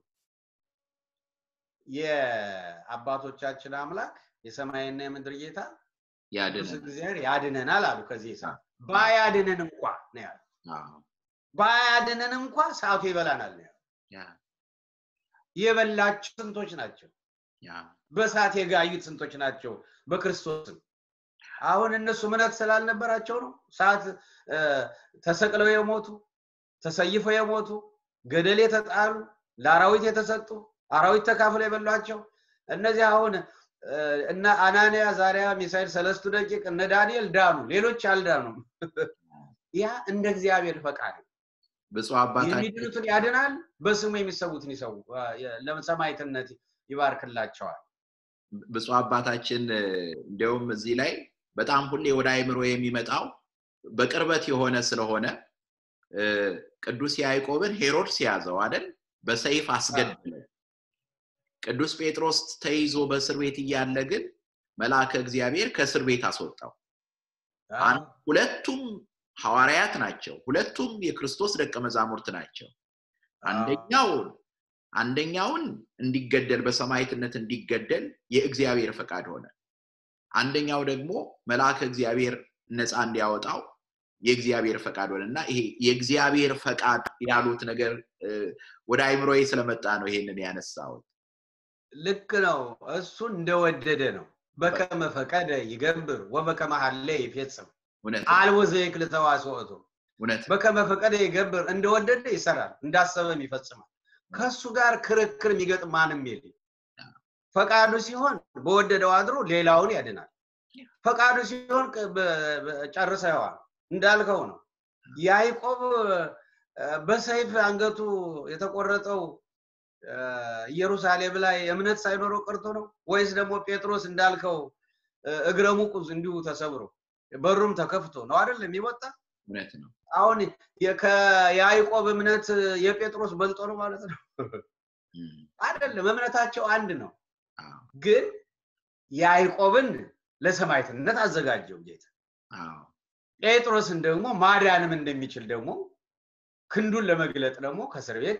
የአባቶቻችን አምላክ የሰማይና የምድር ጌታ ቅዱስ
ያድነን
እግዚአብሔር ያድነናል አሉ። ከዚህ እሳት ባያድነን እንኳ ነው ያሉ።
አዎ፣
ባያድነን እንኳ እሳቱ ይበላናል ነው ያሉ።
ያ፣
የበላቸው ስንቶች ናቸው?
ያ፣
በእሳት የጋዩት ስንቶች ናቸው? በክርስቶስም አሁን እነሱ እምነት ስላልነበራቸው ነው። ሰዓት ተሰቅለው የሞቱ ተሰይፈው የሞቱ ገደል የተጣሉ ለአራዊት የተሰጡ አራዊት ተካፍለው የበሏቸው እነዚህ አሁን እ፣ እነ አናንያ፣ ዛሪያ፣ ሚሳኤል፣ ሰለስቱ ደቂቅ እነ ዳንኤል ዳኑ፣ ሌሎች አልዳኑም። ያ እንደ እግዚአብሔር ፈቃድ ነው።
ብፁዕ አባታችን
የሚድኑትን ያድናል፣ በስሙ የሚሰዉትን ይሰው ለሰማዕትነት ይባርክላቸዋል።
ብፁዕ አባታችን እ፣ እንዲያውም እዚህ ላይ በጣም ሁሌ ወደ አይምሮ የሚመጣው በቅርበት የሆነ ስለሆነ እ፣ ቅዱስ ያዕቆብን ሄሮድስ ያዘው አይደል? በሰይፍ አስገደለው። ቅዱስ ጴጥሮስ ተይዞ በእስር ቤት እያለ ግን መልአከ እግዚአብሔር ከእስር ቤት አስወጣው። አን- ሁለቱም ሐዋርያት ናቸው። ሁለቱም የክርስቶስ ደቀ መዛሙርት ናቸው። አንደኛውን አንደኛውን እንዲገደል በሰማዕትነት እንዲገደል የእግዚአብሔር ፈቃድ ሆነ። አንደኛው ደግሞ መልአከ እግዚአብሔር ነፃ እንዲያወጣው የእግዚአብሔር ፈቃድ ሆነ እና ይሄ የእግዚአብሔር ፈቃድ ያሉት ነገር እ፣ ወደ አይምሮዬ ስለመጣ ነው ይሄንን ያነሳሁት።
ልክ ነው። እሱ እንደወደደ ነው። በከመ ፈቀደ ይገብር ወበከመ ሀለ ይፌጽም
እውነት ነው፣
አልቦ ዘይክል ተዋስኦቱ
እውነት ነው።
በከመ ፈቀደ ይገብር እንደወደደ ይሰራል፣ እንዳሰበም ይፈጽማል። ከሱ ጋር ክርክር የሚገጥም ማንም የለም። ፈቃዱ ሲሆን በወደደው አድሮ ሌላውን ያድናል። ፈቃዱ ሲሆን ቅ- በ- በ- ጨርሰዋል እንዳልከው ነው። ያዕቆብ እ፣ በሰይፍ አንገቱ የተቆረጠው እ፣ ኢየሩሳሌም ላይ እምነት ሳይኖረው ቀርቶ ነው ወይስ ደግሞ ጴጥሮስ እንዳልከው እ፣ እግረ ሙቁ እንዲሁ ተሰብሮ በሩም ተከፍቶ ነው አይደለም የሚወጣ?
እውነት ነው።
አሁን የ- ከያዕቆብ እምነት የጴጥሮስ በልጦ ነው ማለት ነው
እም፣
አይደለም። እምነታቸው አንድ ነው።
አዎ፣
ግን ያዕቆብን ለሰማዕትነት አዘጋጀው ጌታ።
አዎ፣
ጴጥሮስን ደግሞ ማዳንም እንደሚችል ደግሞ ክንዱን ለመግለጥ ደግሞ ከእስር ቤት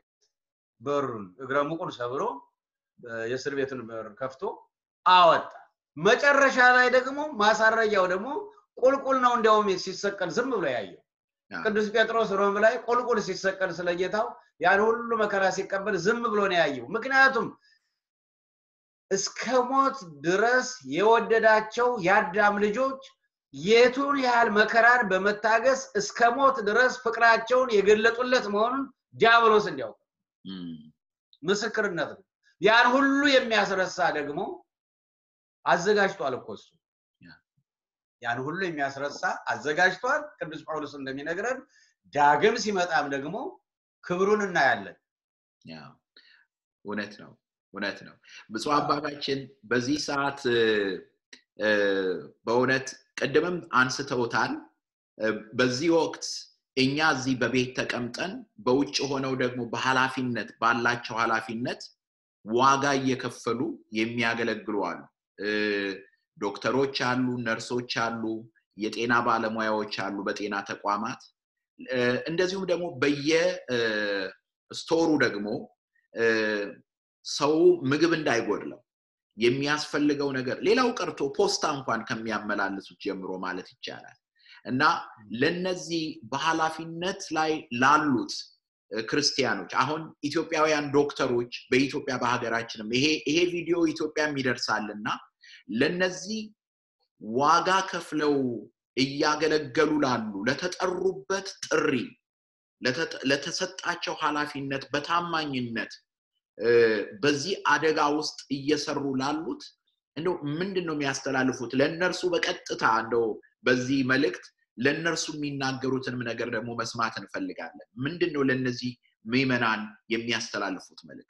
በሩን እግረ ሙቁን ሰብሮ እ፣ የእስር ቤቱን በር ከፍቶ አወጣ። መጨረሻ ላይ ደግሞ ማሳረጊያው ደግሞ ቁልቁል ነው። እንዲያውም ሲሰቀል ዝም ብሎ ያየው
አዎ፣
ቅዱስ ጴጥሮስ ሮም ላይ ቁልቁል ሲሰቀል ስለ ጌታው ያን ሁሉ መከራ ሲቀበል ዝም ብሎ ነው ያየው። ምክንያቱም እስከ ሞት ድረስ የወደዳቸው የአዳም ልጆች የቱን ያህል መከራን በመታገስ እስከ ሞት ድረስ ፍቅራቸውን የገለጡለት መሆኑን ዲያብሎስ እንዲያውቅ
እም፣
ምስክርነት ነው። ያን ሁሉ የሚያስረሳ ደግሞ አዘጋጅቷል እኮ እሱ
ያ።
ያን ሁሉ የሚያስረሳ አዘጋጅቷል። ቅዱስ ጳውሎስ እንደሚነግረን ዳግም ሲመጣም ደግሞ ክብሩን እናያለን።
ያው እውነት ነው እውነት ነው። ብፁዕ አባታችን በዚህ ሰዓት እ፣ እ፣ በእውነት ቅድምም አንስተውታል። እ፣ በዚህ ወቅት እኛ እዚህ በቤት ተቀምጠን በውጭ ሆነው ደግሞ በኃላፊነት ባላቸው ኃላፊነት ዋጋ እየከፈሉ የሚያገለግሉ አሉ። ዶክተሮች አሉ፣ ነርሶች አሉ፣ የጤና ባለሙያዎች አሉ በጤና ተቋማት እንደዚሁም ደግሞ በየስቶሩ ደግሞ ሰው ምግብ እንዳይጎድለው የሚያስፈልገው ነገር ሌላው ቀርቶ ፖስታ እንኳን ከሚያመላልሱት ጀምሮ ማለት ይቻላል እና ለነዚህ በኃላፊነት ላይ ላሉት ክርስቲያኖች አሁን ኢትዮጵያውያን ዶክተሮች በኢትዮጵያ በሀገራችንም ይሄ ይሄ ቪዲዮ ኢትዮጵያም ይደርሳል እና ለነዚህ ዋጋ ከፍለው እያገለገሉ ላሉ ለተጠሩበት ጥሪ ለተሰጣቸው ኃላፊነት በታማኝነት በዚህ አደጋ ውስጥ እየሰሩ ላሉት እንደው ምንድን ነው የሚያስተላልፉት ለእነርሱ በቀጥታ እንደው በዚህ መልእክት ለእነርሱ የሚናገሩትንም ነገር ደግሞ መስማት እንፈልጋለን ምንድን ነው ለእነዚህ ምዕመናን የሚያስተላልፉት መልእክት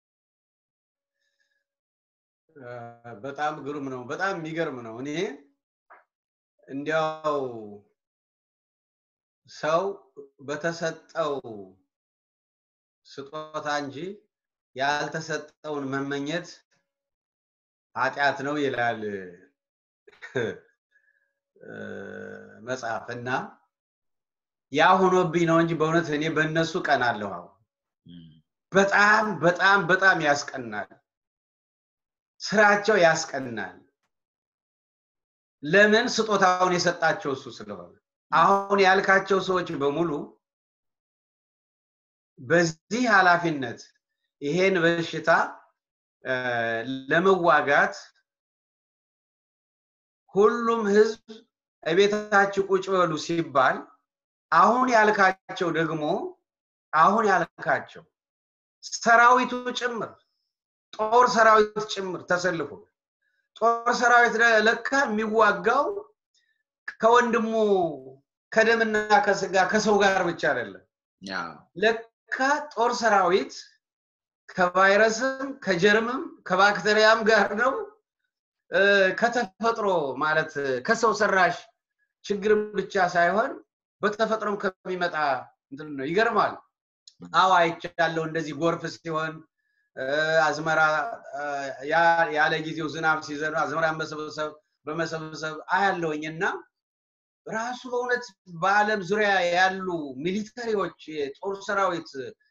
በጣም ግሩም ነው በጣም የሚገርም ነው እኔ እንዲያው ሰው በተሰጠው ስጦታ እንጂ ያልተሰጠውን መመኘት ኃጢአት ነው ይላል መጽሐፍ እና ያ ሆኖብኝ ነው እንጂ በእውነት እኔ በእነሱ ቀናለሁ አሁን በጣም በጣም በጣም ያስቀናል ስራቸው ያስቀናል ለምን ስጦታውን የሰጣቸው እሱ ስለሆነ አሁን ያልካቸው ሰዎች በሙሉ በዚህ ኃላፊነት ይሄን በሽታ ለመዋጋት ሁሉም ህዝብ እቤታችሁ ቁጭ በሉ ሲባል አሁን ያልካቸው ደግሞ አሁን ያልካቸው ሰራዊቱ ጭምር ጦር ሰራዊት ጭምር ተሰልፎ ጦር ሰራዊት ለካ የሚዋጋው ከወንድሙ ከደምና ከስጋ ከሰው ጋር ብቻ አይደለም ለካ ጦር ሰራዊት ከቫይረስም ከጀርምም ከባክቴሪያም ጋር ነው ከተፈጥሮ ማለት ከሰው ሰራሽ ችግር ብቻ ሳይሆን በተፈጥሮም ከሚመጣ ነው ይገርማል አዎ አይቻለሁ እንደዚህ ጎርፍ ሲሆን አዝመራ ያለ ጊዜው ዝናብ ሲዘንብ አዝመራ መሰብሰብ በመሰብሰብ አያለውኝ እና ራሱ በእውነት በአለም ዙሪያ ያሉ ሚሊተሪዎች የጦር ሰራዊት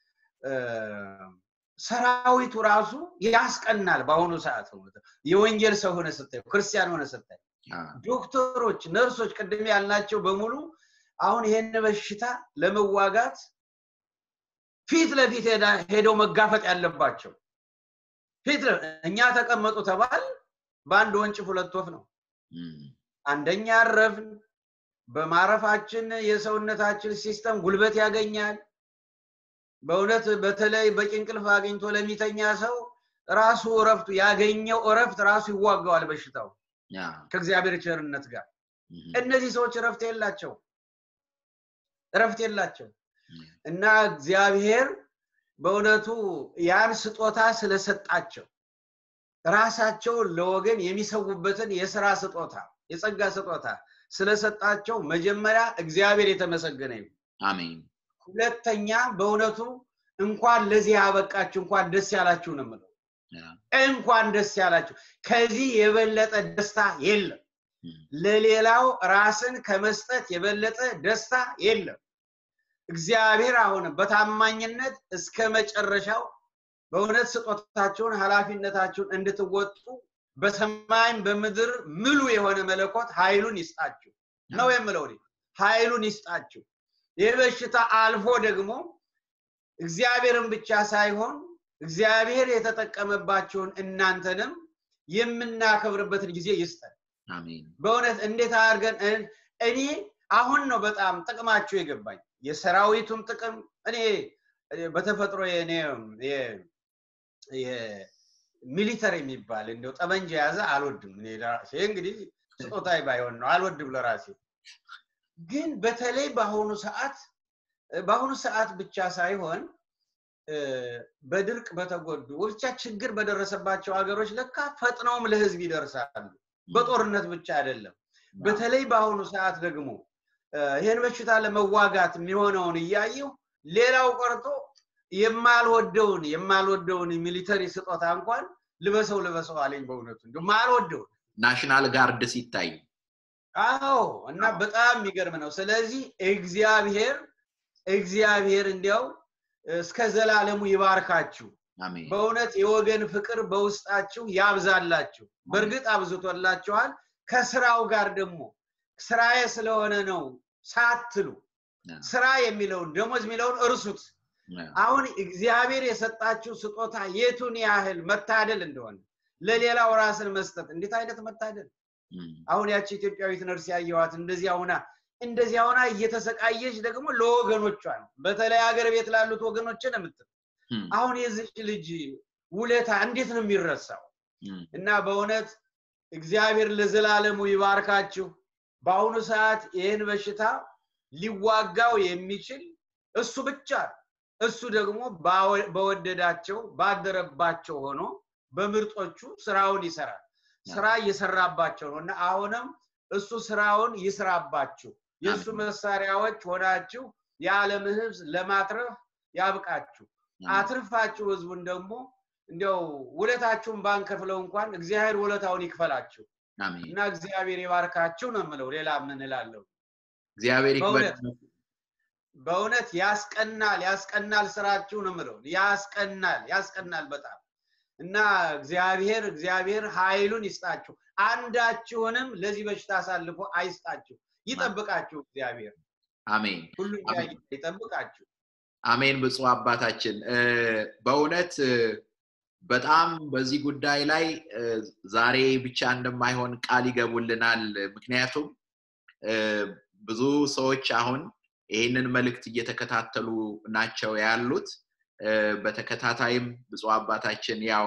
ሰራዊቱ ራሱ ያስቀናል በአሁኑ ሰዓት የወንጌል ሰው ሆነ ስታዩ ክርስቲያን ሆነ ስታዩ ዶክተሮች ነርሶች ቅድም ያልናቸው በሙሉ አሁን ይሄን በሽታ ለመዋጋት ፊት ለፊት ሄደው መጋፈጥ ያለባቸው ፊት እኛ ተቀመጡ ተባል በአንድ ወንጭፍ ሁለት ወፍ ነው አንደኛ አረፍን በማረፋችን የሰውነታችን ሲስተም ጉልበት ያገኛል በእውነት በተለይ በቂ እንቅልፍ አግኝቶ ለሚተኛ ሰው ራሱ እረፍቱ ያገኘው እረፍት ራሱ ይዋጋዋል በሽታው ከእግዚአብሔር ቸርነት ጋር እነዚህ ሰዎች እረፍት የላቸው እረፍት የላቸው እና እግዚአብሔር በእውነቱ ያን ስጦታ ስለሰጣቸው ራሳቸውን ለወገን የሚሰውበትን የስራ ስጦታ የጸጋ ስጦታ ስለሰጣቸው መጀመሪያ እግዚአብሔር የተመሰገነ ይሁን
አሜን
ሁለተኛ በእውነቱ እንኳን ለዚህ ያበቃችሁ እንኳን ደስ ያላችሁ ነው የምለው እንኳን ደስ ያላችሁ ከዚህ የበለጠ ደስታ የለም ለሌላው ራስን ከመስጠት የበለጠ ደስታ የለም እግዚአብሔር አሁን በታማኝነት እስከ መጨረሻው በእውነት ስጦታቸውን ኃላፊነታቸውን እንድትወጡ በሰማይም በምድር ምሉ የሆነ መለኮት ኃይሉን ይስጣችሁ ነው የምለው ኃይሉን ይስጣችሁ ይህ በሽታ አልፎ ደግሞ እግዚአብሔርን ብቻ ሳይሆን እግዚአብሔር የተጠቀመባቸውን እናንተንም የምናከብርበትን ጊዜ ይስጠን በእውነት እንዴት አድርገን እኔ አሁን ነው በጣም ጥቅማቸው የገባኝ የሰራዊቱም ጥቅም እኔ በተፈጥሮ ሚሊተር የሚባል እንደው ጠመንጃ የያዘ አልወድም እንግዲህ ስጦታ ባይሆን ነው አልወድም ለራሴ ግን በተለይ በአሁኑ ሰዓት በአሁኑ ሰዓት ብቻ ሳይሆን በድርቅ በተጎዱ ብቻ ችግር በደረሰባቸው ሀገሮች ለካ ፈጥነውም ለህዝብ ይደርሳሉ በጦርነት ብቻ አይደለም በተለይ በአሁኑ ሰዓት ደግሞ ይህን በሽታ ለመዋጋት የሚሆነውን እያየው ሌላው ቀርቶ የማልወደውን የማልወደውን ሚሊተሪ ስጦታ እንኳን ልበሰው ልበሰው አለኝ በእውነቱ እንዲ ማልወደው
ናሽናል ጋርድ ሲታይ
አዎ እና በጣም የሚገርም ነው ስለዚህ እግዚአብሔር እግዚአብሔር እንዲያው እስከ ዘላለሙ ይባርካችሁ
አሜን
በእውነት የወገን ፍቅር በውስጣችሁ ያብዛላችሁ በእርግጥ አብዝቶላችኋል ከስራው ጋር ደግሞ ስራዬ ስለሆነ ነው ሳትሉ ስራ የሚለውን ደሞዝ የሚለውን እርሱት አሁን እግዚአብሔር የሰጣችሁ ስጦታ የቱን ያህል መታደል እንደሆነ ለሌላው ራስን መስጠት እንዴት አይነት መታደል አሁን ያቺ ኢትዮጵያዊት ነርስ ያየዋት እንደዚህ ሁና እንደዚህ ሁና እየተሰቃየች ደግሞ ለወገኖቿ ነው በተለይ ሀገር ቤት ላሉት ወገኖችን የምትል አሁን የዚች ልጅ ውለታ እንዴት ነው የሚረሳው እና በእውነት እግዚአብሔር ለዘላለሙ ይባርካችሁ በአሁኑ ሰዓት ይህን በሽታ ሊዋጋው የሚችል እሱ ብቻ እሱ ደግሞ በወደዳቸው ባደረባቸው ሆኖ በምርጦቹ ስራውን ይሰራል ስራ እየሰራባቸው ነው እና አሁንም እሱ ስራውን ይስራባችሁ የእሱ መሳሪያዎች ሆናችሁ የዓለም ህዝብ ለማትረፍ ያብቃችሁ አትርፋችሁ ህዝቡን ደግሞ እንዲያው ውለታችሁን ባንከፍለው እንኳን እግዚአብሔር ውለታውን ይክፈላችሁ እና እግዚአብሔር ይባርካችሁ ነው የምለው ሌላ ምን እላለሁ
እግዚአብሔር ይክፈል
በእውነት ያስቀናል ያስቀናል ስራችሁ ነው የምለው ያስቀናል ያስቀናል በጣም እና እግዚአብሔር እግዚአብሔር ኃይሉን ይስጣችሁ አንዳችሁንም ለዚህ በሽታ አሳልፎ አይስጣችሁ ይጠብቃችሁ እግዚአብሔር
አሜን
ሁሉ ይጠብቃችሁ
አሜን ብፁ አባታችን በእውነት በጣም በዚህ ጉዳይ ላይ ዛሬ ብቻ እንደማይሆን ቃል ይገቡልናል ምክንያቱም ብዙ ሰዎች አሁን ይህንን መልእክት እየተከታተሉ ናቸው ያሉት በተከታታይም ብፁ አባታችን ያው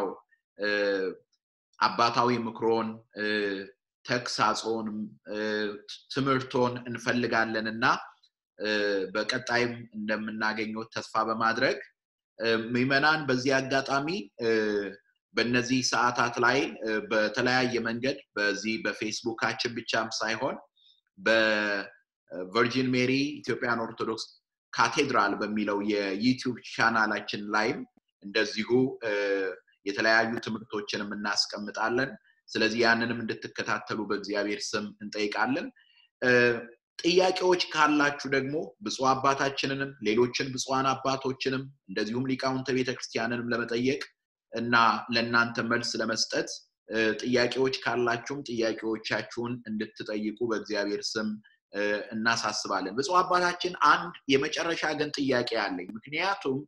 አባታዊ ምክሮን ተግሳጾን ትምህርቶን እንፈልጋለን እና በቀጣይም እንደምናገኘው ተስፋ በማድረግ ምዕመናን በዚህ አጋጣሚ በእነዚህ ሰዓታት ላይ በተለያየ መንገድ በዚህ በፌስቡካችን ብቻም ሳይሆን በቨርጂን ሜሪ ኢትዮጵያን ኦርቶዶክስ ካቴድራል በሚለው የዩቲዩብ ቻናላችን ላይም እንደዚሁ የተለያዩ ትምህርቶችንም እናስቀምጣለን ስለዚህ ያንንም እንድትከታተሉ በእግዚአብሔር ስም እንጠይቃለን ጥያቄዎች ካላችሁ ደግሞ ብፁ አባታችንንም ሌሎችን ብፁዓን አባቶችንም እንደዚሁም ሊቃውንተ ቤተክርስቲያንንም ለመጠየቅ እና ለእናንተ መልስ ለመስጠት ጥያቄዎች ካላችሁም ጥያቄዎቻችሁን እንድትጠይቁ በእግዚአብሔር ስም እናሳስባለን ብፁ አባታችን አንድ የመጨረሻ ግን ጥያቄ አለኝ ምክንያቱም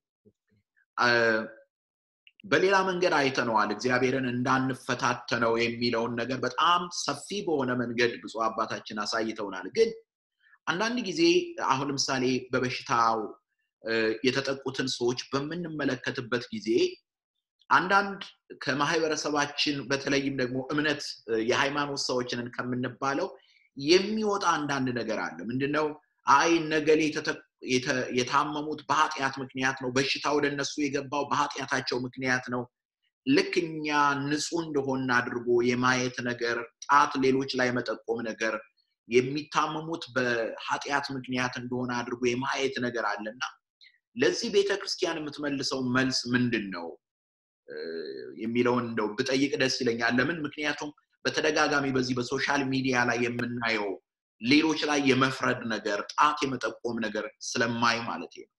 በሌላ መንገድ አይተነዋል እግዚአብሔርን እንዳንፈታተነው የሚለውን ነገር በጣም ሰፊ በሆነ መንገድ ብፁ አባታችን አሳይተውናል ግን አንዳንድ ጊዜ አሁን ለምሳሌ በበሽታው የተጠቁትን ሰዎች በምንመለከትበት ጊዜ አንዳንድ ከማህበረሰባችን በተለይም ደግሞ እምነት የሃይማኖት ሰዎችንን ከምንባለው የሚወጣ አንዳንድ ነገር አለ ምንድነው አይ ነገሌ የታመሙት በኃጢአት ምክንያት ነው በሽታ ወደ እነሱ የገባው በኃጢአታቸው ምክንያት ነው ልክ እኛ ንጹህ እንደሆን አድርጎ የማየት ነገር ጣት ሌሎች ላይ መጠቆም ነገር የሚታመሙት በኃጢአት ምክንያት እንደሆነ አድርጎ የማየት ነገር አለና ለዚህ ቤተክርስቲያን የምትመልሰው መልስ ምንድን ነው የሚለውን እንደው ብጠይቅ ደስ ይለኛል ለምን ምክንያቱም በተደጋጋሚ በዚህ በሶሻል ሚዲያ ላይ የምናየው ሌሎች ላይ የመፍረድ ነገር ጣት የመጠቆም ነገር ስለማይ ማለት ነው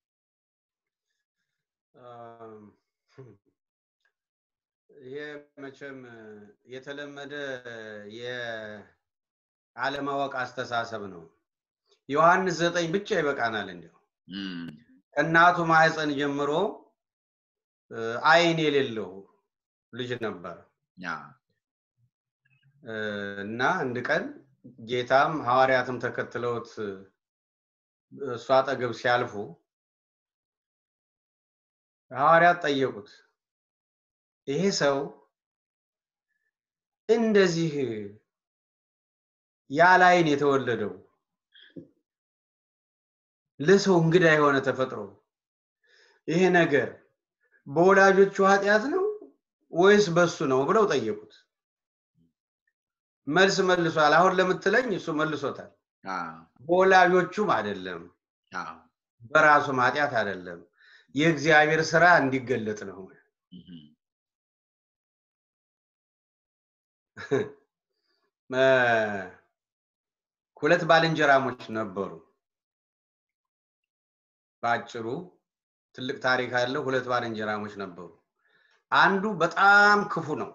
ይሄ መቼም የተለመደ የአለማወቅ አስተሳሰብ ነው ዮሐንስ ዘጠኝ ብቻ ይበቃናል እንዲያው ከእናቱ ማህፀን ጀምሮ አይን የሌለው ልጅ ነበር እና አንድ ቀን ጌታም ሐዋርያትም ተከትለውት እሱ አጠገብ ሲያልፉ ሐዋርያት ጠየቁት ይሄ ሰው እንደዚህ ያለ አይን የተወለደው ለሰው እንግዳ የሆነ ተፈጥሮ ይሄ ነገር በወላጆቹ ኃጢአት ነው ወይስ በሱ ነው ብለው ጠየቁት መልስ መልሷል አሁን ለምትለኝ እሱ መልሶታል በወላጆቹም አይደለም በራሱም ኃጢአት አይደለም የእግዚአብሔር ስራ እንዲገለጥ ነው ሁለት ባልንጀራሞች ነበሩ። በአጭሩ ትልቅ ታሪክ ያለው ሁለት ባልንጀራሞች ነበሩ። አንዱ በጣም ክፉ ነው፣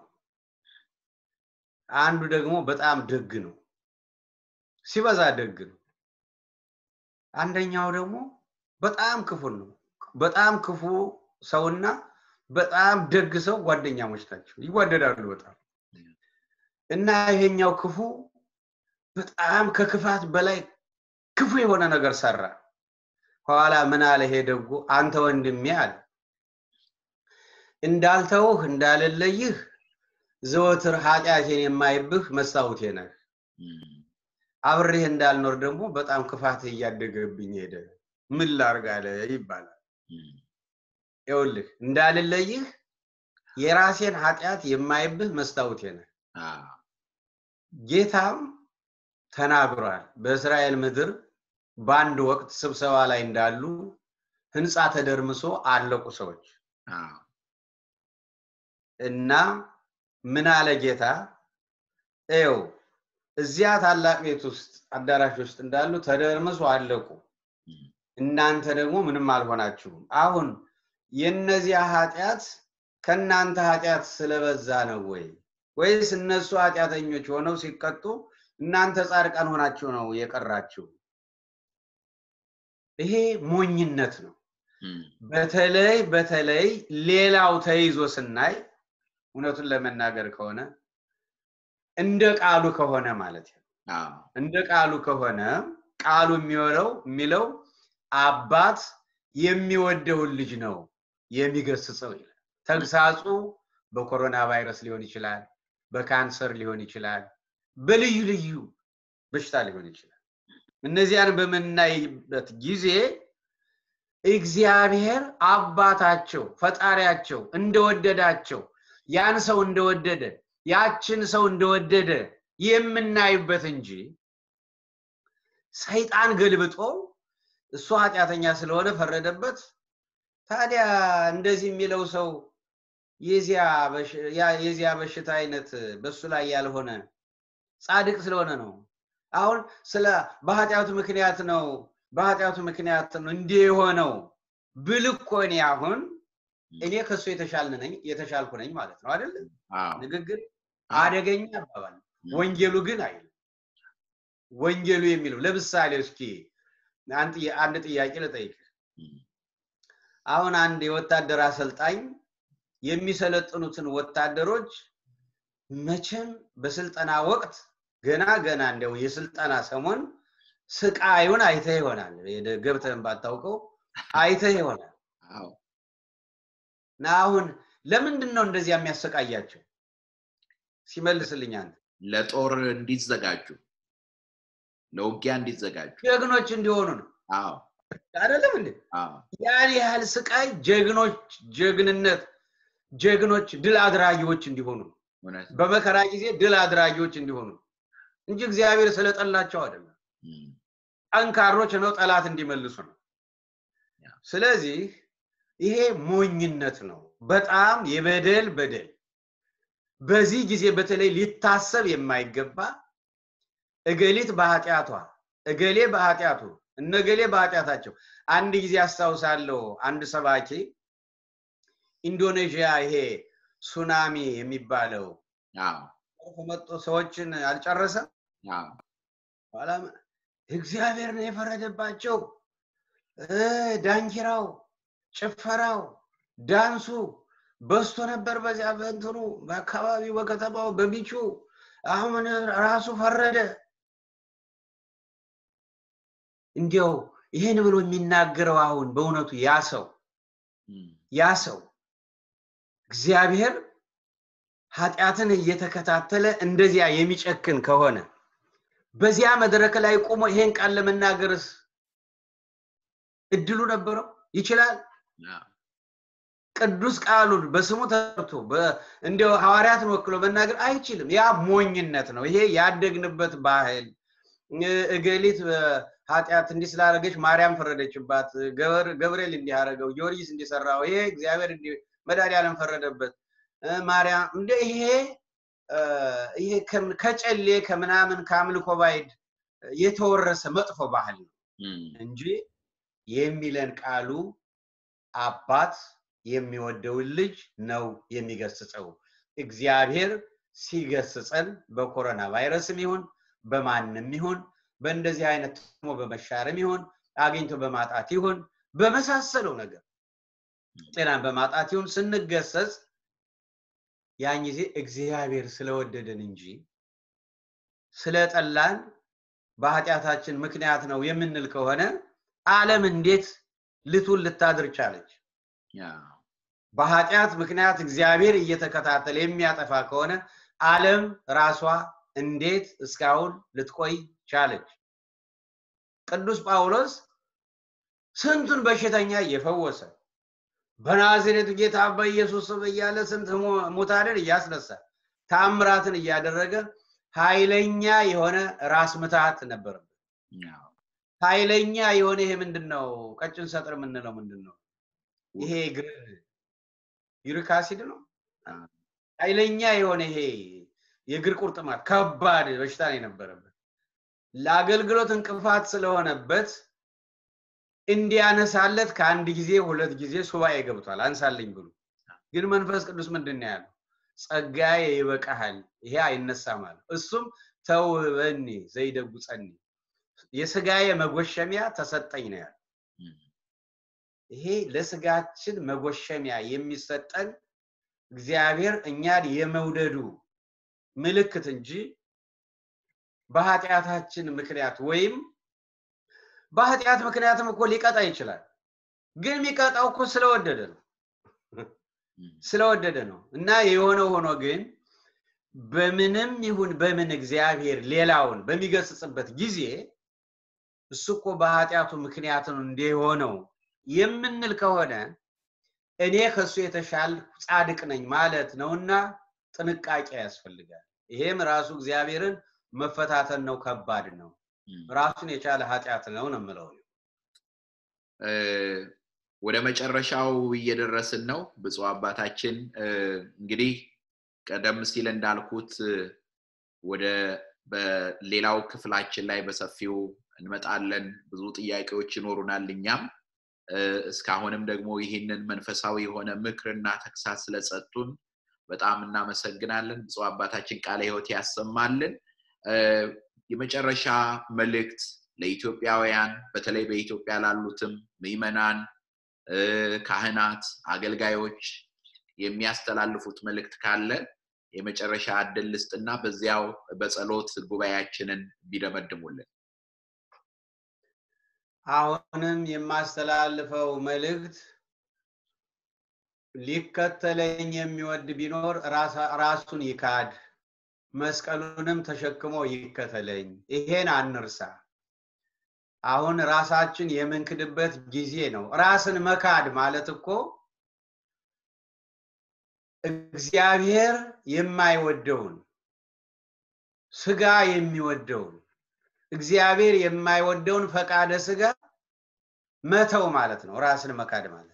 አንዱ ደግሞ በጣም ደግ ነው። ሲበዛ ደግ ነው። አንደኛው ደግሞ በጣም ክፉ ነው። በጣም ክፉ ሰውና በጣም ደግ ሰው ጓደኛሞች ናቸው፣ ይዋደዳሉ በጣም እና ይሄኛው ክፉ በጣም ከክፋት በላይ ክፉ የሆነ ነገር ሰራ። ኋላ ምን አለ ይሄ ደጉ፣ አንተ ወንድሜ አለ እንዳልተውህ እንዳልለይህ ዘወትር ኃጢአቴን የማይብህ መስታወቴ ነህ። አብሬህ እንዳልኖር ደግሞ በጣም ክፋትህ እያደገብኝ ሄደ። ምን ላርግ አለ ይባላል። ይኸውልህ እንዳልለይህ የራሴን ኃጢአት የማይብህ መስታወቴ ነህ። ጌታም ተናግሯል። በእስራኤል ምድር በአንድ ወቅት ስብሰባ ላይ እንዳሉ ህንፃ ተደርምሶ አለቁ ሰዎች እና ምን አለ ጌታ ኤው እዚያ ታላቅ ቤት ውስጥ አዳራሽ ውስጥ እንዳሉ ተደርምሶ አለቁ። እናንተ ደግሞ ምንም አልሆናችሁም። አሁን የእነዚያ ኃጢአት ከእናንተ ኃጢአት ስለበዛ ነው ወይ ወይስ እነሱ ኃጢአተኞች ሆነው ሲቀጡ እናንተ ጻድቃን ሆናችሁ ነው የቀራችሁ? ይሄ ሞኝነት ነው። በተለይ በተለይ ሌላው ተይዞ ስናይ እውነቱን ለመናገር ከሆነ እንደ ቃሉ ከሆነ ማለት ነው። እንደ ቃሉ ከሆነ ቃሉ የሚወለው የሚለው አባት የሚወደውን ልጅ ነው የሚገስጸው ይላል። ተግሳጹ በኮሮና ቫይረስ ሊሆን ይችላል፣ በካንሰር ሊሆን ይችላል፣ በልዩ ልዩ በሽታ ሊሆን ይችላል። እነዚያን በምናይበት ጊዜ እግዚአብሔር አባታቸው ፈጣሪያቸው እንደወደዳቸው ያን ሰው እንደወደደ ያችን ሰው እንደወደደ የምናይበት እንጂ ሰይጣን ገልብጦ እሱ ኃጢአተኛ ስለሆነ ፈረደበት። ታዲያ እንደዚህ የሚለው ሰው የዚያ በሽታ አይነት በሱ ላይ ያልሆነ ጻድቅ ስለሆነ ነው። አሁን ስለ በኃጢአቱ ምክንያት ነው በኃጢአቱ ምክንያት ነው እንዲህ የሆነው ብል እኮ እኔ አሁን እኔ ከሱ የተሻልኩ ነኝ ማለት ነው አይደል? ንግግር አደገኛ አባባል። ወንጌሉ ግን አይልም። ወንጌሉ የሚለው ለምሳሌ እስኪ አንድ ጥያቄ ልጠይቅ። አሁን አንድ የወታደር አሰልጣኝ የሚሰለጥኑትን ወታደሮች መቼም በስልጠና ወቅት ገና ገና እንደው የስልጠና ሰሞን ስቃዩን አይተህ ይሆናል። ገብተህን ባታውቀው አይተህ ይሆናል። እና አሁን ለምንድን ነው እንደዚህ የሚያሰቃያቸው? ሲመልስልኝ አንተ
ለጦር እንዲዘጋጁ ለውጊያ እንዲዘጋጁ
ጀግኖች እንዲሆኑ ነው።
አዎ
አይደለም እንዴ? ያን ያህል ስቃይ ጀግኖች ጀግንነት ጀግኖች ድል አድራጊዎች እንዲሆኑ በመከራ ጊዜ ድል አድራጊዎች እንዲሆኑ እንጂ እግዚአብሔር ስለጠላቸው አይደለም። ጠንካሮች ነው ጠላት እንዲመልሱ ነው። ስለዚህ ይሄ ሞኝነት ነው። በጣም የበደል በደል በዚህ ጊዜ በተለይ ሊታሰብ የማይገባ እገሊት በኃጢአቷ እገሌ በኃጢአቱ እነገሌ በኃጢአታቸው አንድ ጊዜ አስታውሳለሁ አንድ ሰባኪ ኢንዶኔዥያ ይሄ ሱናሚ የሚባለው መጡ ሰዎችን አልጨረሰም ኋላ እግዚአብሔር ነው የፈረደባቸው ዳንኪራው ጭፈራው ዳንሱ በስቶ ነበር በዚያ በእንትኑ በአካባቢው በከተማው በቢቹ አሁን ራሱ ፈረደ እንዲያው ይህን ብሎ የሚናገረው አሁን በእውነቱ ያ ሰው ያ ሰው እግዚአብሔር ኃጢአትን እየተከታተለ እንደዚያ የሚጨክን ከሆነ በዚያ መድረክ ላይ ቆሞ ይሄን ቃል ለመናገርስ እድሉ ነበረው? ይችላል? ቅዱስ ቃሉን በስሙ ተርቶ እንዲያው ሐዋርያትን ወክሎ መናገር አይችልም። ያ ሞኝነት ነው። ይሄ ያደግንበት ባህል እገሊት ኃጢአት እንዲህ ስላደረገች ማርያም ፈረደችባት፣ ገብርኤል እንዲህ አደረገው፣ ጊዮርጊስ እንዲሰራው፣ ይሄ እግዚአብሔር መድኃኒዓለም ፈረደበት፣ ማርያም እንደ ይሄ ይሄ ከጨሌ ከምናምን ከአምልኮ ባይድ የተወረሰ መጥፎ ባህል ነው እንጂ የሚለን ቃሉ አባት የሚወደውን ልጅ ነው የሚገስጸው። እግዚአብሔር ሲገስጸን በኮሮና ቫይረስም ይሁን በማንም ይሁን በእንደዚህ አይነት ትሞ በመሻርም ይሁን አግኝቶ በማጣት ይሁን በመሳሰለው ነገር ጤናን በማጣት ይሁን ስንገሰጽ ያን ጊዜ እግዚአብሔር ስለወደደን እንጂ ስለጠላን በኃጢአታችን ምክንያት ነው የምንል ከሆነ ዓለም እንዴት ልቱን ልታድር ቻለች? በኃጢአት ምክንያት እግዚአብሔር እየተከታተለ የሚያጠፋ ከሆነ ዓለም ራሷ እንዴት እስካሁን ልትቆይ ቻለች? ቅዱስ ጳውሎስ ስንቱን በሽተኛ እየፈወሰ በናዝሬቱ ጌታ በኢየሱስ ስም እያለ ስንት ሙታንን እያስነሳ ታምራትን እያደረገ ኃይለኛ የሆነ ራስ ምታት ነበረበት። ኃይለኛ የሆነ ይሄ ምንድን ነው? ቀጭን ሰጥር የምንለው ምንድን ነው? ይሄ እግር ዩሪክ አሲድ ነው። ኃይለኛ የሆነ ይሄ የእግር ቁርጥማት ከባድ በሽታ ነው የነበረበት። ለአገልግሎት እንቅፋት ስለሆነበት እንዲያነሳለት ከአንድ ጊዜ ሁለት ጊዜ ሱባኤ ገብቷል። አንሳልኝ ብሎ ግን መንፈስ ቅዱስ ምንድን ነው ያለው? ጸጋዬ ይበቃሃል፣ ይሄ አይነሳም አለ። እሱም ተውበኒ ዘይደጉጸኒ የስጋዬ መጎሸሚያ ተሰጠኝ ነው ያለው። ይሄ ለስጋችን መጎሸሚያ የሚሰጠን እግዚአብሔር እኛን የመውደዱ ምልክት እንጂ በኃጢአታችን ምክንያት ወይም በኃጢአት ምክንያትም እኮ ሊቀጣ ይችላል። ግን የሚቀጣው እኮ ስለወደደ ነው ስለወደደ ነው እና የሆነ ሆኖ ግን በምንም ይሁን በምን እግዚአብሔር ሌላውን በሚገስጽበት ጊዜ እሱ እኮ በኃጢአቱ ምክንያት ነው እንዲሆነው የምንል ከሆነ እኔ ከእሱ የተሻል ጻድቅ ነኝ ማለት ነውና ጥንቃቄ ያስፈልጋል። ይሄም ራሱ እግዚአብሔርን መፈታተን ነው፣ ከባድ ነው። ራሱን የቻለ ኃጢአት ነው ነው የምለው።
ወደ መጨረሻው እየደረስን ነው። ብፁዕ አባታችን እንግዲህ ቀደም ሲል እንዳልኩት ወደ በሌላው ክፍላችን ላይ በሰፊው እንመጣለን። ብዙ ጥያቄዎች ይኖሩናል። እኛም እስካሁንም ደግሞ ይህንን መንፈሳዊ የሆነ ምክርና ተግሳጽ ስለሰጡን በጣም እናመሰግናለን። ብፁዕ አባታችን ቃለ ሕይወት ያሰማልን። የመጨረሻ መልእክት ለኢትዮጵያውያን በተለይ በኢትዮጵያ ላሉትም ምዕመናን፣ ካህናት፣ አገልጋዮች የሚያስተላልፉት መልእክት ካለ የመጨረሻ እድል ልስጥና በዚያው በጸሎት ጉባኤያችንን ቢደመድሙልን።
አሁንም የማስተላልፈው መልእክት ሊከተለኝ የሚወድ ቢኖር ራሱን ይካድ፣ መስቀሉንም ተሸክሞ ይከተለኝ። ይሄን አንርሳ። አሁን ራሳችን የምንክድበት ጊዜ ነው። ራስን መካድ ማለት እኮ እግዚአብሔር የማይወደውን ስጋ የሚወደውን እግዚአብሔር የማይወደውን ፈቃደ ስጋ መተው ማለት ነው። ራስን መካድ ማለት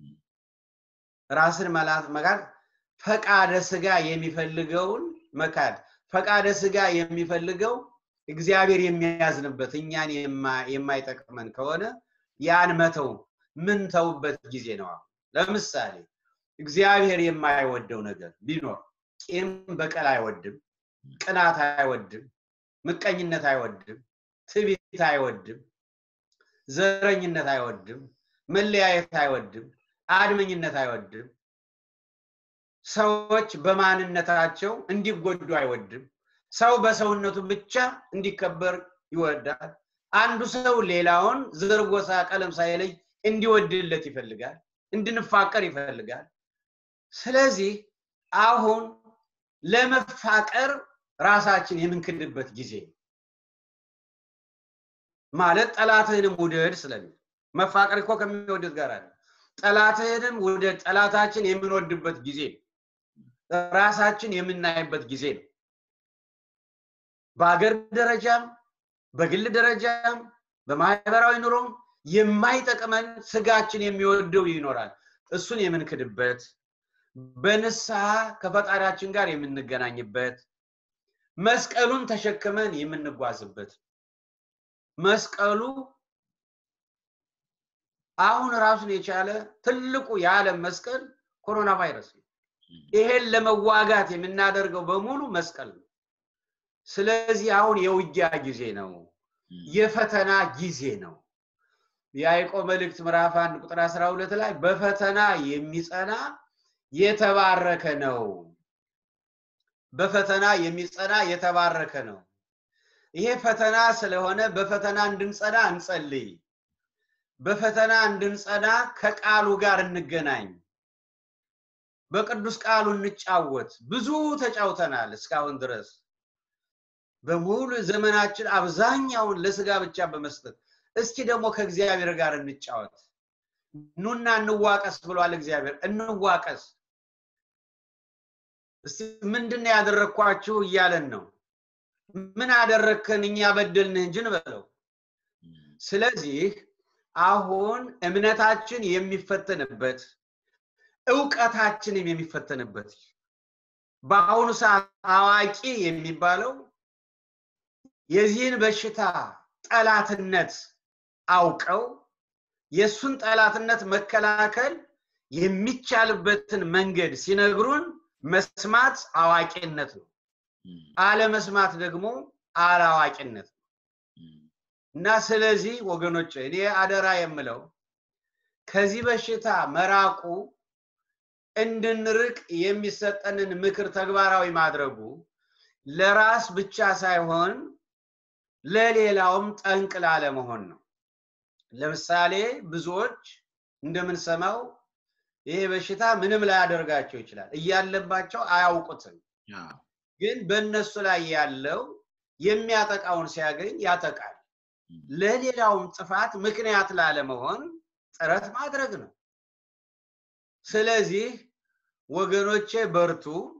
ራስን መካድ ፈቃደ ስጋ የሚፈልገውን መካድ ፈቃደ ስጋ የሚፈልገው እግዚአብሔር የሚያዝንበት እኛን የማይጠቅመን ከሆነ ያን መተው ምን ተውበት ጊዜ ነው። ለምሳሌ እግዚአብሔር የማይወደው ነገር ቢኖር ቂም በቀል አይወድም፣ ቅናት አይወድም፣ ምቀኝነት አይወድም፣ ትዕቢት አይወድም፣ ዘረኝነት አይወድም፣ መለያየት አይወድም፣ አድመኝነት አይወድም፣ ሰዎች በማንነታቸው እንዲጎዱ አይወድም። ሰው በሰውነቱ ብቻ እንዲከበር ይወዳል። አንዱ ሰው ሌላውን ዘር፣ ጎሳ፣ ቀለም ሳይለይ እንዲወድለት ይፈልጋል፣ እንድንፋቀር ይፈልጋል። ስለዚህ አሁን ለመፋቀር ራሳችን የምንክድበት ጊዜ ማለት ጠላትህንም ውደድ ስለሚል መፋቀር እኮ ከሚወደድ ጋር አለ። ጠላትህንም ውደድ፣ ጠላታችን የምንወድበት ጊዜ ራሳችን የምናይበት ጊዜ ነው። በሀገር ደረጃም በግል ደረጃም በማህበራዊ ኑሮም የማይጠቅመን ስጋችን የሚወደው ይኖራል። እሱን የምንክድበት በንስሐ ከፈጣሪያችን ጋር የምንገናኝበት መስቀሉን ተሸክመን የምንጓዝበት መስቀሉ አሁን ራሱን የቻለ ትልቁ የዓለም መስቀል ኮሮና ቫይረስ ነው። ይሄን ለመዋጋት የምናደርገው በሙሉ መስቀል ነው። ስለዚህ አሁን የውጊያ ጊዜ ነው፣ የፈተና ጊዜ ነው። የያዕቆብ መልእክት ምዕራፍ አንድ ቁጥር 12 ላይ በፈተና የሚጸና የተባረከ ነው። በፈተና የሚጸና የተባረከ ነው። ይሄ ፈተና ስለሆነ በፈተና እንድንጸና እንጸልይ። በፈተና እንድንጸና ከቃሉ ጋር እንገናኝ። በቅዱስ ቃሉ እንጫወት። ብዙ ተጫውተናል እስካሁን ድረስ በሙሉ ዘመናችን አብዛኛውን ለስጋ ብቻ በመስጠት እስኪ ደግሞ ከእግዚአብሔር ጋር እንጫወት። ኑና እንዋቀስ ብሏል እግዚአብሔር። እንዋቀስ። እስቲ ምንድን ነው ያደረግኳችሁ እያለን ነው። ምን አደረግከን እኛ በደልንህ እንጂ እንበለው። ስለዚህ አሁን እምነታችን የሚፈተንበት እውቀታችንም የሚፈተንበት በአሁኑ ሰዓት አዋቂ የሚባለው የዚህን በሽታ ጠላትነት አውቀው የእሱን ጠላትነት መከላከል የሚቻልበትን መንገድ ሲነግሩን መስማት አዋቂነት ነው። አለመስማት ደግሞ አላዋቂነት ነው እና ስለዚህ ወገኖች እኔ አደራ የምለው ከዚህ በሽታ መራቁ እንድንርቅ የሚሰጠንን ምክር ተግባራዊ ማድረጉ ለራስ ብቻ ሳይሆን ለሌላውም ጠንቅ ላለመሆን ነው። ለምሳሌ ብዙዎች እንደምንሰማው ይሄ በሽታ ምንም ላያደርጋቸው ይችላል፣ እያለባቸው አያውቁትም። ግን በእነሱ ላይ ያለው የሚያጠቃውን ሲያገኝ ያጠቃል። ለሌላውም ጥፋት ምክንያት ላለመሆን ጥረት ማድረግ ነው። ስለዚህ ወገኖቼ በርቱ።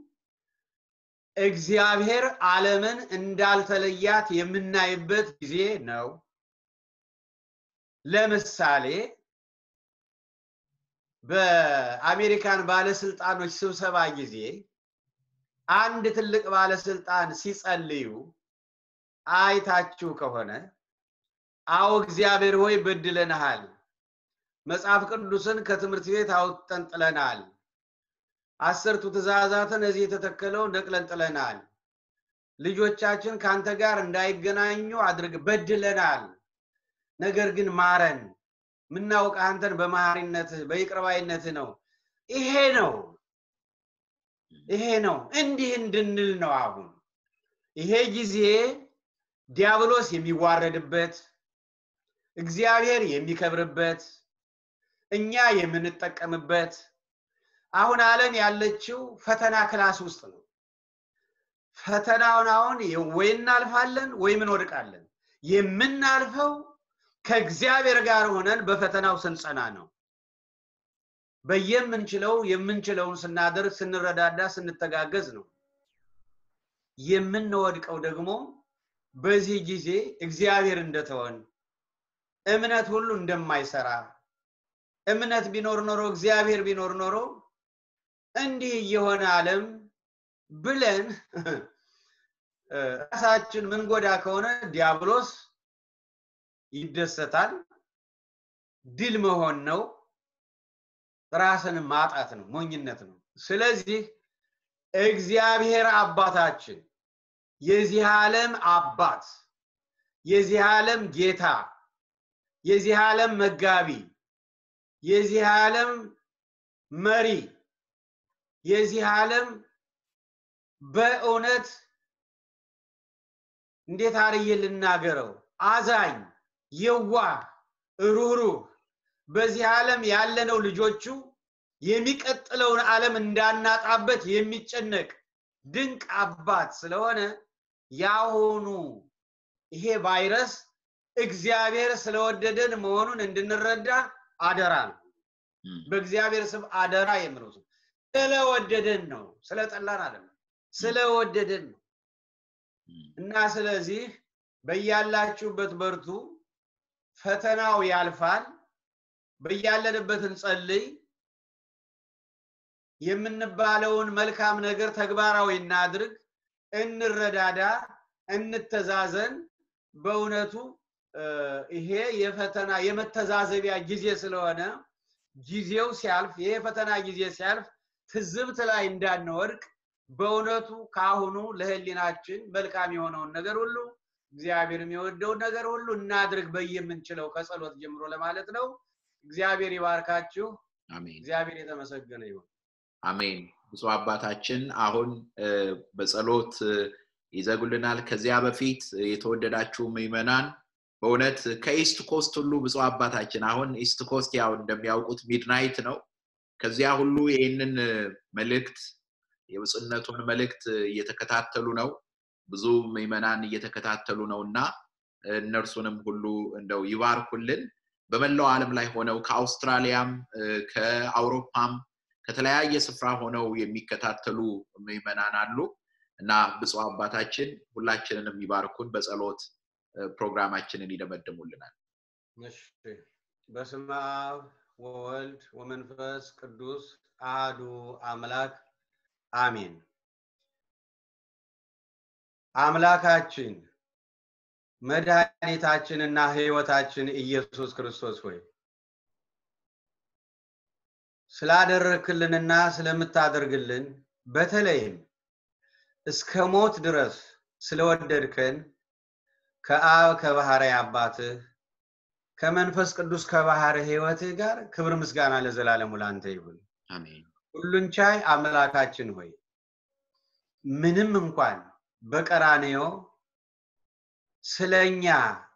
እግዚአብሔር ዓለምን እንዳልተለያት የምናይበት ጊዜ ነው። ለምሳሌ በአሜሪካን ባለስልጣኖች ስብሰባ ጊዜ አንድ ትልቅ ባለስልጣን ሲጸልዩ አይታችሁ ከሆነ አዎ እግዚአብሔር ሆይ በድለንሃል፣ መጽሐፍ ቅዱስን ከትምህርት ቤት አውጥተን ጥለናል፣ አስርቱ ትእዛዛትን እዚህ የተተከለው ነቅለን ጥለናል፣ ልጆቻችን ከአንተ ጋር እንዳይገናኙ አድርግ በድለናል፣ ነገር ግን ማረን፣ ምናውቅ አንተን በመሐሪነትህ በይቅርባይነትህ ነው። ይሄ ነው ይሄ ነው እንዲህ እንድንል ነው። አሁን ይሄ ጊዜ ዲያብሎስ የሚዋረድበት እግዚአብሔር የሚከብርበት እኛ የምንጠቀምበት አሁን ዓለም ያለችው ፈተና ክላስ ውስጥ ነው። ፈተናውን አሁን ወይ እናልፋለን ወይም እንወድቃለን። የምናልፈው ከእግዚአብሔር ጋር ሆነን በፈተናው ስንጸና ነው። በየምንችለው የምንችለውን ስናደርግ፣ ስንረዳዳ፣ ስንተጋገዝ ነው። የምንወድቀው ደግሞ በዚህ ጊዜ እግዚአብሔር እንደተወን እምነት ሁሉ እንደማይሰራ እምነት ቢኖር ኖሮ እግዚአብሔር ቢኖር ኖሮ እንዲህ እየሆነ ዓለም ብለን ራሳችን ምንጎዳ ከሆነ ዲያብሎስ ይደሰታል። ድል መሆን ነው። ራስን ማጣት ነው፣ ሞኝነት ነው። ስለዚህ እግዚአብሔር አባታችን የዚህ ዓለም አባት የዚህ ዓለም ጌታ የዚህ ዓለም መጋቢ የዚህ ዓለም መሪ የዚህ ዓለም በእውነት እንዴት አርዬ ልናገረው አዛኝ የዋህ ሩህሩህ በዚህ ዓለም ያለነው ልጆቹ የሚቀጥለውን ዓለም እንዳናጣበት የሚጨነቅ ድንቅ አባት ስለሆነ ያሁኑ ይሄ ቫይረስ እግዚአብሔር ስለወደደን መሆኑን እንድንረዳ አደራ ነው። በእግዚአብሔር ስም አደራ የምለው ስለወደደን ነው፣ ስለጠላን አይደለም፣ ስለወደደን ነው። እና ስለዚህ በያላችሁበት በርቱ፣ ፈተናው ያልፋል። በያለንበት እንጸልይ። የምንባለውን መልካም ነገር ተግባራዊ እናድርግ፣ እንረዳዳ፣ እንተዛዘን። በእውነቱ ይሄ የፈተና የመተዛዘቢያ ጊዜ ስለሆነ ጊዜው ሲያልፍ ይሄ የፈተና ጊዜ ሲያልፍ ትዝብት ላይ እንዳንወድቅ በእውነቱ ከአሁኑ ለህሊናችን መልካም የሆነውን ነገር ሁሉ እግዚአብሔር የሚወደውን ነገር ሁሉ እናድርግ በየምንችለው ከጸሎት ጀምሮ ለማለት ነው። እግዚአብሔር ይባርካችሁ።
አሜን
እግዚአብሔር የተመሰገነ ይሁን።
አሜን። ብፁዕ አባታችን አሁን በጸሎት ይዘጉልናል። ከዚያ በፊት የተወደዳችሁ ምዕመናን በእውነት ከኢስት ኮስት ሁሉ ብፁዕ አባታችን አሁን ኢስት ኮስት ያው እንደሚያውቁት ሚድናይት ነው። ከዚያ ሁሉ ይህንን መልእክት የብፁዕነቱን መልእክት እየተከታተሉ ነው። ብዙ ምዕመናን እየተከታተሉ ነው እና እነርሱንም ሁሉ እንደው ይባርኩልን። በመላው ዓለም ላይ ሆነው ከአውስትራሊያም ከአውሮፓም ከተለያየ ስፍራ ሆነው የሚከታተሉ ምዕመናን አሉ እና ብፁዕ አባታችን ሁላችንንም ይባርኩን፣ በጸሎት ፕሮግራማችንን ይደመድሙልናል።
እሺ። በስመ አብ ወወልድ ወመንፈስ ቅዱስ አህዱ አምላክ አሜን። አምላካችን መድኃኒታችንና ሕይወታችን ኢየሱስ ክርስቶስ ሆይ ስላደረክልንና ስለምታደርግልን በተለይም እስከ ሞት ድረስ ስለወደድከን ከአብ ከባህርይ አባትህ ከመንፈስ ቅዱስ ከባህር ሕይወትህ ጋር ክብር ምስጋና ለዘላለሙ ላንተ ይሁን።
አሜን።
ሁሉን ቻይ አምላካችን ሆይ ምንም እንኳን በቀራንዮ ስለኛ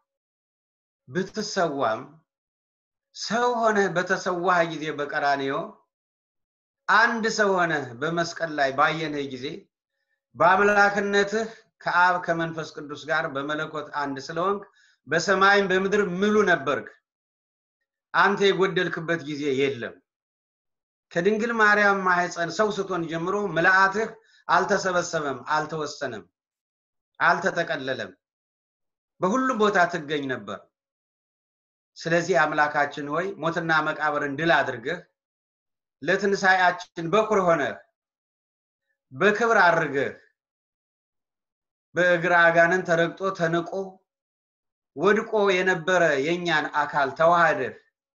ብትሰዋም ሰው ሆነህ በተሰዋህ ጊዜ በቀራንዮ አንድ ሰው ሆነህ በመስቀል ላይ ባየንህ ጊዜ በአምላክነትህ ከአብ ከመንፈስ ቅዱስ ጋር በመለኮት አንድ ስለሆንክ በሰማይም በምድር ምሉ ነበርክ። አንተ የጎደልክበት ጊዜ የለም። ከድንግል ማርያም ማህፀን ሰው ስትሆን ጀምሮ ምልአትህ አልተሰበሰበም፣ አልተወሰነም፣ አልተጠቀለለም። በሁሉም ቦታ ትገኝ ነበር። ስለዚህ አምላካችን ሆይ ሞትና መቃብርን ድል አድርገህ ለትንሣኤያችን በኩር ሆነህ በክብር አድርገህ በእግር አጋንን ተረግጦ ተንቆ ወድቆ የነበረ የእኛን አካል ተዋህደህ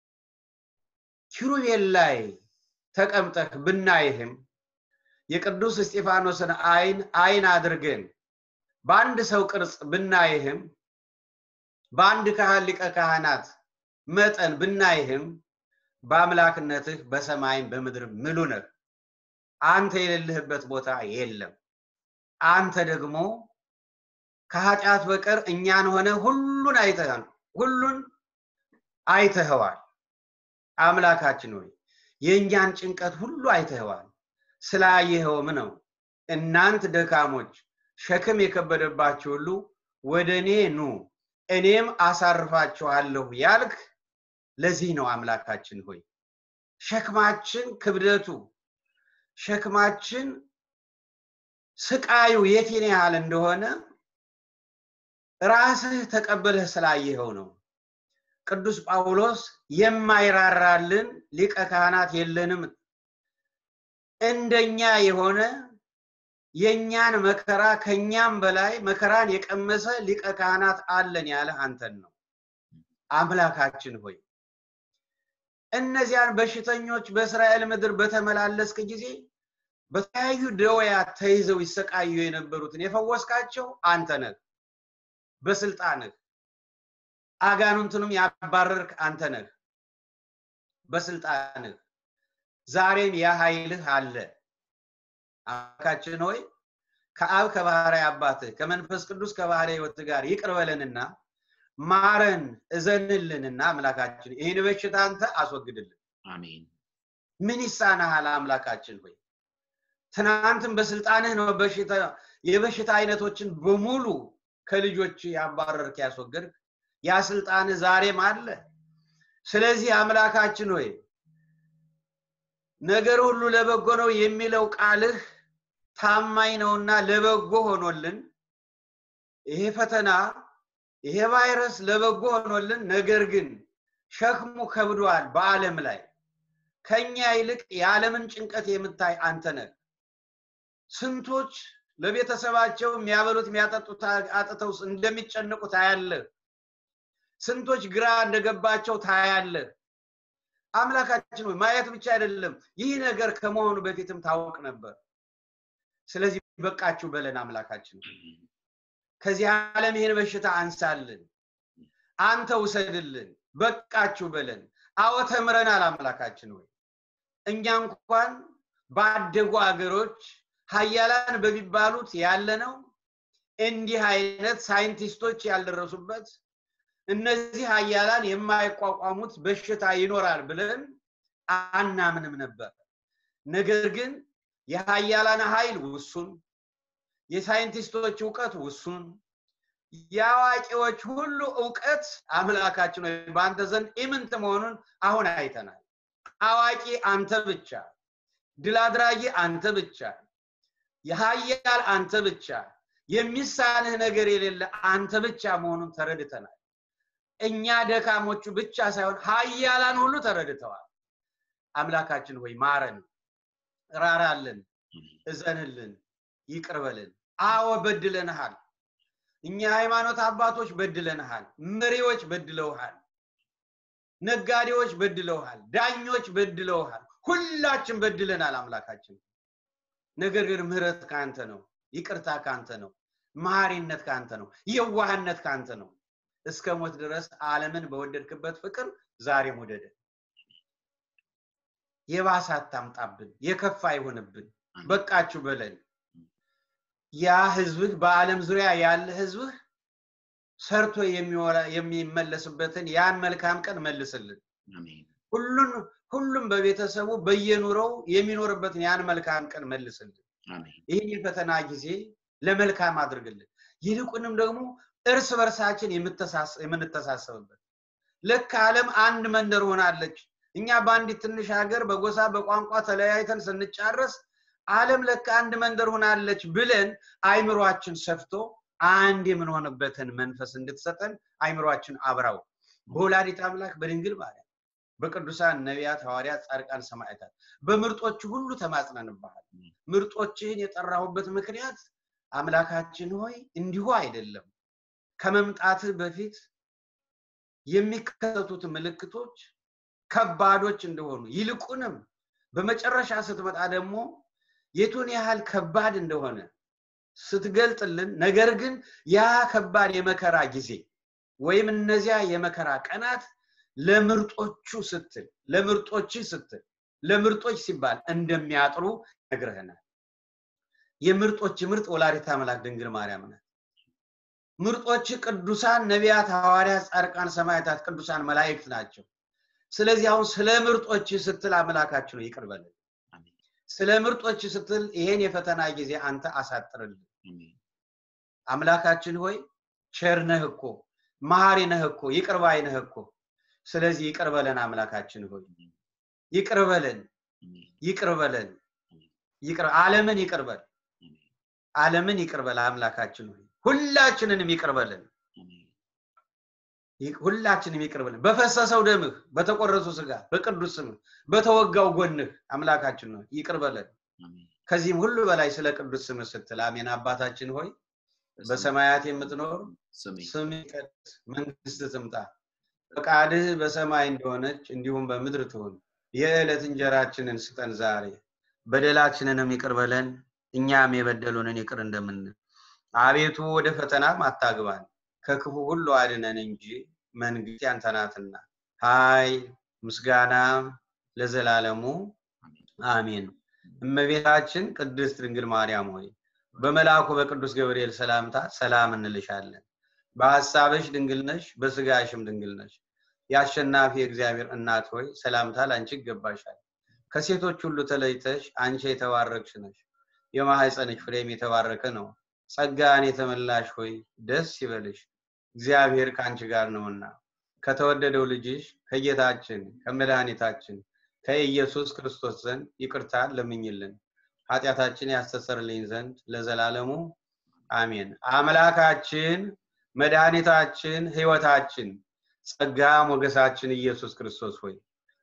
ኪሩቤል ላይ ተቀምጠህ ብናይህም የቅዱስ እስጢፋኖስን አይን አይን አድርገን በአንድ ሰው ቅርጽ ብናይህም በአንድ ካህን ሊቀ ካህናት መጠን ብናይህም በአምላክነትህ በሰማይም በምድር ምሉ ነህ። አንተ የሌለህበት ቦታ የለም። አንተ ደግሞ ከኃጢአት በቀር እኛን ሆነ ሁሉን አይተሃል፣ ሁሉን አይተኸዋል። አምላካችን ሆይ የእኛን ጭንቀት ሁሉ አይተኸዋል። ስላየኸውም ነው እናንት ደካሞች ሸክም የከበደባችሁ ሁሉ ወደ እኔ ኑ እኔም አሳርፋችኋለሁ ያልክ ለዚህ ነው አምላካችን ሆይ ሸክማችን ክብደቱ ሸክማችን ስቃዩ የቴን ያህል እንደሆነ ራስህ ተቀበለህ ስላየኸው ነው። ቅዱስ ጳውሎስ የማይራራልን ሊቀ ካህናት የለንም፣ እንደኛ የሆነ የእኛን መከራ ከኛም በላይ መከራን የቀመሰ ሊቀ ካህናት አለን ያለ አንተን ነው። አምላካችን ሆይ እነዚያን በሽተኞች በእስራኤል ምድር በተመላለስክ ጊዜ በተለያዩ ደወያት ተይዘው ይሰቃዩ የነበሩትን የፈወስካቸው አንተ ነህ። በስልጣንህ አጋንንቱንም ያባረርክ አንተ ነህ። በስልጣንህ ዛሬም ያ ኃይልህ አለ። አምላካችን ሆይ ከአብ ከባህርይ አባትህ ከመንፈስ ቅዱስ ከባህርይ ሕይወት ጋር ይቅር በለንና ማረን፣ እዘንልንና አምላካችን ይህን በሽታ አንተ አስወግድልን።
አሜን።
ምን ይሳናሃል አምላካችን ሆይ ትናንትም በስልጣንህ ነው በሽታ የበሽታ አይነቶችን በሙሉ ከልጆች ያባረርክ ያስወገድክ ያ ስልጣንህ ዛሬም አለ። ስለዚህ አምላካችን ሆይ ነገር ሁሉ ለበጎ ነው የሚለው ቃልህ ታማኝ ነውና ለበጎ ሆኖልን ይሄ ፈተና ይሄ ቫይረስ ለበጎ ሆኖልን፣ ነገር ግን ሸክሙ ከብዷል በዓለም ላይ ከኛ ይልቅ የዓለምን ጭንቀት የምታይ አንተ ነህ። ስንቶች ለቤተሰባቸው የሚያበሉት የሚያጠጡት አጥተው እንደሚጨንቁ ታያለህ። ስንቶች ግራ እንደገባቸው ታያለህ። አምላካችን ሆይ ማየት ብቻ አይደለም፣ ይህ ነገር ከመሆኑ በፊትም ታወቅ ነበር። ስለዚህ በቃችሁ በለን አምላካችን። ከዚህ ዓለም ይህን በሽታ አንሳልን፣ አንተ ውሰድልን፣ በቃችሁ በለን። አዎ ተምረናል አምላካችን ሆይ እኛ እንኳን ባደጉ አገሮች ሀያላን በሚባሉት ያለነው እንዲህ አይነት ሳይንቲስቶች ያልደረሱበት እነዚህ ሀያላን የማይቋቋሙት በሽታ ይኖራል ብለን አናምንም ነበር። ነገር ግን የሀያላን ኃይል ውሱን፣ የሳይንቲስቶች እውቀት ውሱን፣ የአዋቂዎች ሁሉ እውቀት አምላካችን ወይ በአንተ ዘንድ ኢምንት መሆኑን አሁን አይተናል። አዋቂ አንተ ብቻ፣ ድል አድራጊ አንተ ብቻ፣ የሀያል አንተ ብቻ፣ የሚሳንህ ነገር የሌለ አንተ ብቻ መሆኑን ተረድተናል። እኛ ደካሞቹ ብቻ ሳይሆን ሀያላን ሁሉ ተረድተዋል። አምላካችን ሆይ ማረን፣ ራራልን፣ እዘንልን፣ ይቅርበልን። አዎ በድለንሃል። እኛ ሃይማኖት አባቶች በድለንሃል። መሪዎች በድለውሃል። ነጋዴዎች በድለውሃል። ዳኞች በድለውሃል። ሁላችን በድለናል አምላካችን። ነገር ግን ምህረት ከአንተ ነው፣ ይቅርታ ከአንተ ነው፣ መሐሪነት ከአንተ ነው፣ የዋህነት ከአንተ ነው። እስከ ሞት ድረስ ዓለምን በወደድክበት ፍቅር ዛሬም ውደደ። የባሰ አታምጣብን፣ የከፋ አይሆንብን። በቃችሁ በለን። ያ ህዝብህ በዓለም ዙሪያ ያለ ህዝብህ ሰርቶ የሚመለስበትን ያን መልካም ቀን መልስልን። ሁሉን ሁሉም በቤተሰቡ በየኑረው የሚኖርበትን ያን መልካም ቀን መልስልን። ይህን የፈተና ጊዜ ለመልካም አድርግልን። ይልቁንም ደግሞ እርስ በርሳችን የምንተሳሰብበት ልክ ዓለም አንድ መንደር ሆናለች። እኛ በአንዲት ትንሽ ሀገር በጎሳ በቋንቋ ተለያይተን ስንጫረስ ዓለም ለካ አንድ መንደር ሆናለች ብለን አይምሯችን ሰፍቶ አንድ የምንሆንበትን መንፈስ እንድትሰጠን አይምሯችን አብራው በወላዲት አምላክ በድንግል ማርያም በቅዱሳን ነቢያት፣ ሐዋርያት፣ ጻድቃን፣ ሰማዕታት በምርጦች ሁሉ ተማጽነንብሃል። ምርጦችህን የጠራሁበት ምክንያት አምላካችን ሆይ እንዲሁ አይደለም። ከመምጣትህ በፊት የሚከሰቱት ምልክቶች ከባዶች እንደሆኑ ይልቁንም በመጨረሻ ስትመጣ ደግሞ የቱን ያህል ከባድ እንደሆነ ስትገልጥልን፣ ነገር ግን ያ ከባድ የመከራ ጊዜ ወይም እነዚያ የመከራ ቀናት ለምርጦቹ ስትል ለምርጦች ስትል ለምርጦች ሲባል እንደሚያጥሩ ነግረህናል። የምርጦች ምርጥ ወላዲተ አምላክ ድንግል ማርያም ናት። ምርጦች ቅዱሳን ነቢያት፣ ሐዋርያት፣ ጻድቃን፣ ሰማዕታት፣ ቅዱሳን መላእክት ናቸው። ስለዚህ አሁን ስለ ምርጦች ስትል አምላካችን ይቅር በለን። ስለ ምርጦች ስትል ይሄን የፈተና ጊዜ አንተ አሳጥርልን። አምላካችን ሆይ ቸር ነህ እኮ መሐሪ ነህ እኮ ይቅር ባይ ነህ እኮ። ስለዚህ ይቅር በለን አምላካችን ሆይ ይቅር በለን፣ ይቅር በለን፣ ይቅር ዓለምን ይቅር በል፣ ዓለምን ይቅር በል አምላካችን ሆይ ሁላችንንም ይቅር በለን፣ ሁላችንም ይቅር በለን። በፈሰሰው ደምህ፣ በተቆረሱ ስጋ፣ በቅዱስ ስምህ፣ በተወጋው ጎንህ አምላካችን ሆይ ይቅር በለን። ከዚህም ሁሉ በላይ ስለ ቅዱስ ስምህ ስትል አሜን። አባታችን ሆይ በሰማያት የምትኖር ስም ይቀደስ፣ መንግስት ትምጣ፣ ፈቃድህ በሰማይ እንደሆነች እንዲሁም በምድር ትሁን። የዕለት እንጀራችንን ስጠን ዛሬ፣ በደላችንንም ይቅር በለን እኛም የበደሉንን ይቅር እንደምንል። አቤቱ ወደ ፈተናም አታግባን ከክፉ ሁሉ አድነን እንጂ መንግስት ያንተ ናትና ኃይል፣ ምስጋና ለዘላለሙ አሜን። እመቤታችን ቅድስት ድንግል ማርያም ሆይ በመልአኩ በቅዱስ ገብርኤል ሰላምታ ሰላም እንልሻለን። በሐሳብሽ ድንግል ነሽ፣ በስጋሽም ድንግል ነሽ። የአሸናፊ እግዚአብሔር እናት ሆይ ሰላምታ ለአንቺ ይገባሻል። ከሴቶች ሁሉ ተለይተሽ አንቺ የተባረክሽ ነሽ፣ የማህፀንሽ ፍሬም የተባረከ ነው። ጸጋን የተመላሽ ሆይ ደስ ይበልሽ፣ እግዚአብሔር ከአንቺ ጋር ነውና ከተወደደው ልጅሽ ከጌታችን ከመድኃኒታችን ከኢየሱስ ክርስቶስ ዘንድ ይቅርታ ለምኝልን ኃጢአታችን ያስተሰርልኝ ዘንድ ለዘላለሙ አሜን። አምላካችን መድኃኒታችን ሕይወታችን ጸጋ ሞገሳችን ኢየሱስ ክርስቶስ ሆይ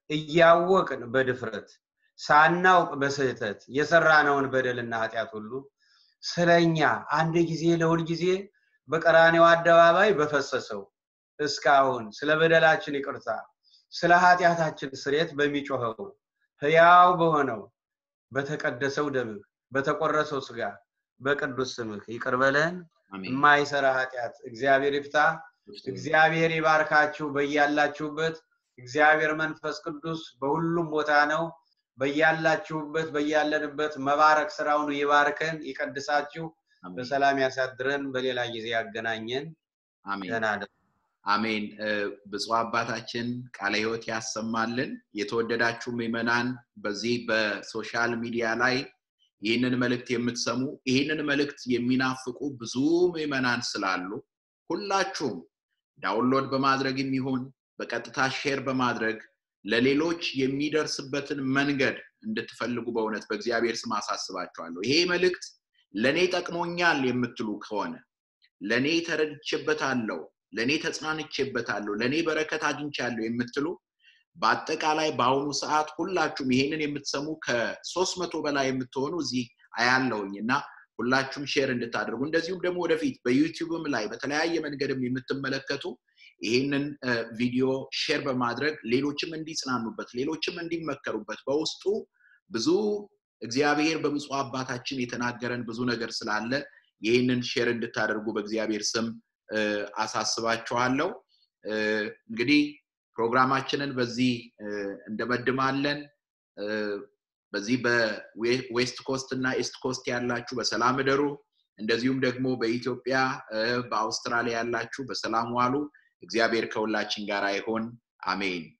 እያወቅን በድፍረት ሳናውቅ በስህተት የሰራነውን በደልና ኃጢአት ሁሉ ስለኛ አንድ ጊዜ ለሁል ጊዜ በቀራኔው አደባባይ በፈሰሰው እስካሁን ስለ በደላችን ይቅርታ ስለ ኃጢአታችን ስሬት በሚጮኸው ህያው በሆነው በተቀደሰው ደምህ በተቆረሰው ስጋ በቅዱስ ስምህ ይቅር በለን። የማይሰራ ኃጢአት እግዚአብሔር ይፍታ። እግዚአብሔር ይባርካችሁ በያላችሁበት። እግዚአብሔር መንፈስ ቅዱስ በሁሉም ቦታ ነው። በያላችሁበት በያለንበት መባረክ ስራውን ይባርከን፣ ይቀድሳችሁ፣ በሰላም ያሳድረን፣ በሌላ ጊዜ ያገናኘን። ደህና
አሜን። ብፁዕ አባታችን ቃለ ሕይወት ያሰማልን። የተወደዳችሁ ምዕመናን በዚህ በሶሻል ሚዲያ ላይ ይህንን መልእክት የምትሰሙ ይህንን መልእክት የሚናፍቁ ብዙ ምዕመናን ስላሉ ሁላችሁም ዳውንሎድ በማድረግ የሚሆን በቀጥታ ሼር በማድረግ ለሌሎች የሚደርስበትን መንገድ እንድትፈልጉ በእውነት በእግዚአብሔር ስም አሳስባችኋለሁ። ይሄ መልእክት ለእኔ ጠቅሞኛል የምትሉ ከሆነ ለእኔ ተረድቼበታለሁ፣ ለእኔ ተጽናንቼበታለሁ፣ ለእኔ በረከት አግኝቻለሁ የምትሉ በአጠቃላይ በአሁኑ ሰዓት ሁላችሁም ይሄንን የምትሰሙ ከሶስት መቶ በላይ የምትሆኑ እዚህ አያለሁኝ እና ሁላችሁም ሼር እንድታደርጉ እንደዚሁም ደግሞ ወደፊት በዩቲዩብም ላይ በተለያየ መንገድም የምትመለከቱ ይህንን ቪዲዮ ሼር በማድረግ ሌሎችም እንዲጽናኑበት ሌሎችም እንዲመከሩበት በውስጡ ብዙ እግዚአብሔር በብፁዕ አባታችን የተናገረን ብዙ ነገር ስላለ ይህንን ሼር እንድታደርጉ በእግዚአብሔር ስም አሳስባችኋለሁ። እንግዲህ ፕሮግራማችንን በዚህ እንደመድማለን። በዚህ በዌስት ኮስት እና ኢስት ኮስት ያላችሁ በሰላም እደሩ። እንደዚሁም ደግሞ በኢትዮጵያ በአውስትራሊያ ያላችሁ በሰላም ዋሉ። እግዚአብሔር ከሁላችን ጋር ይሆን። አሜን።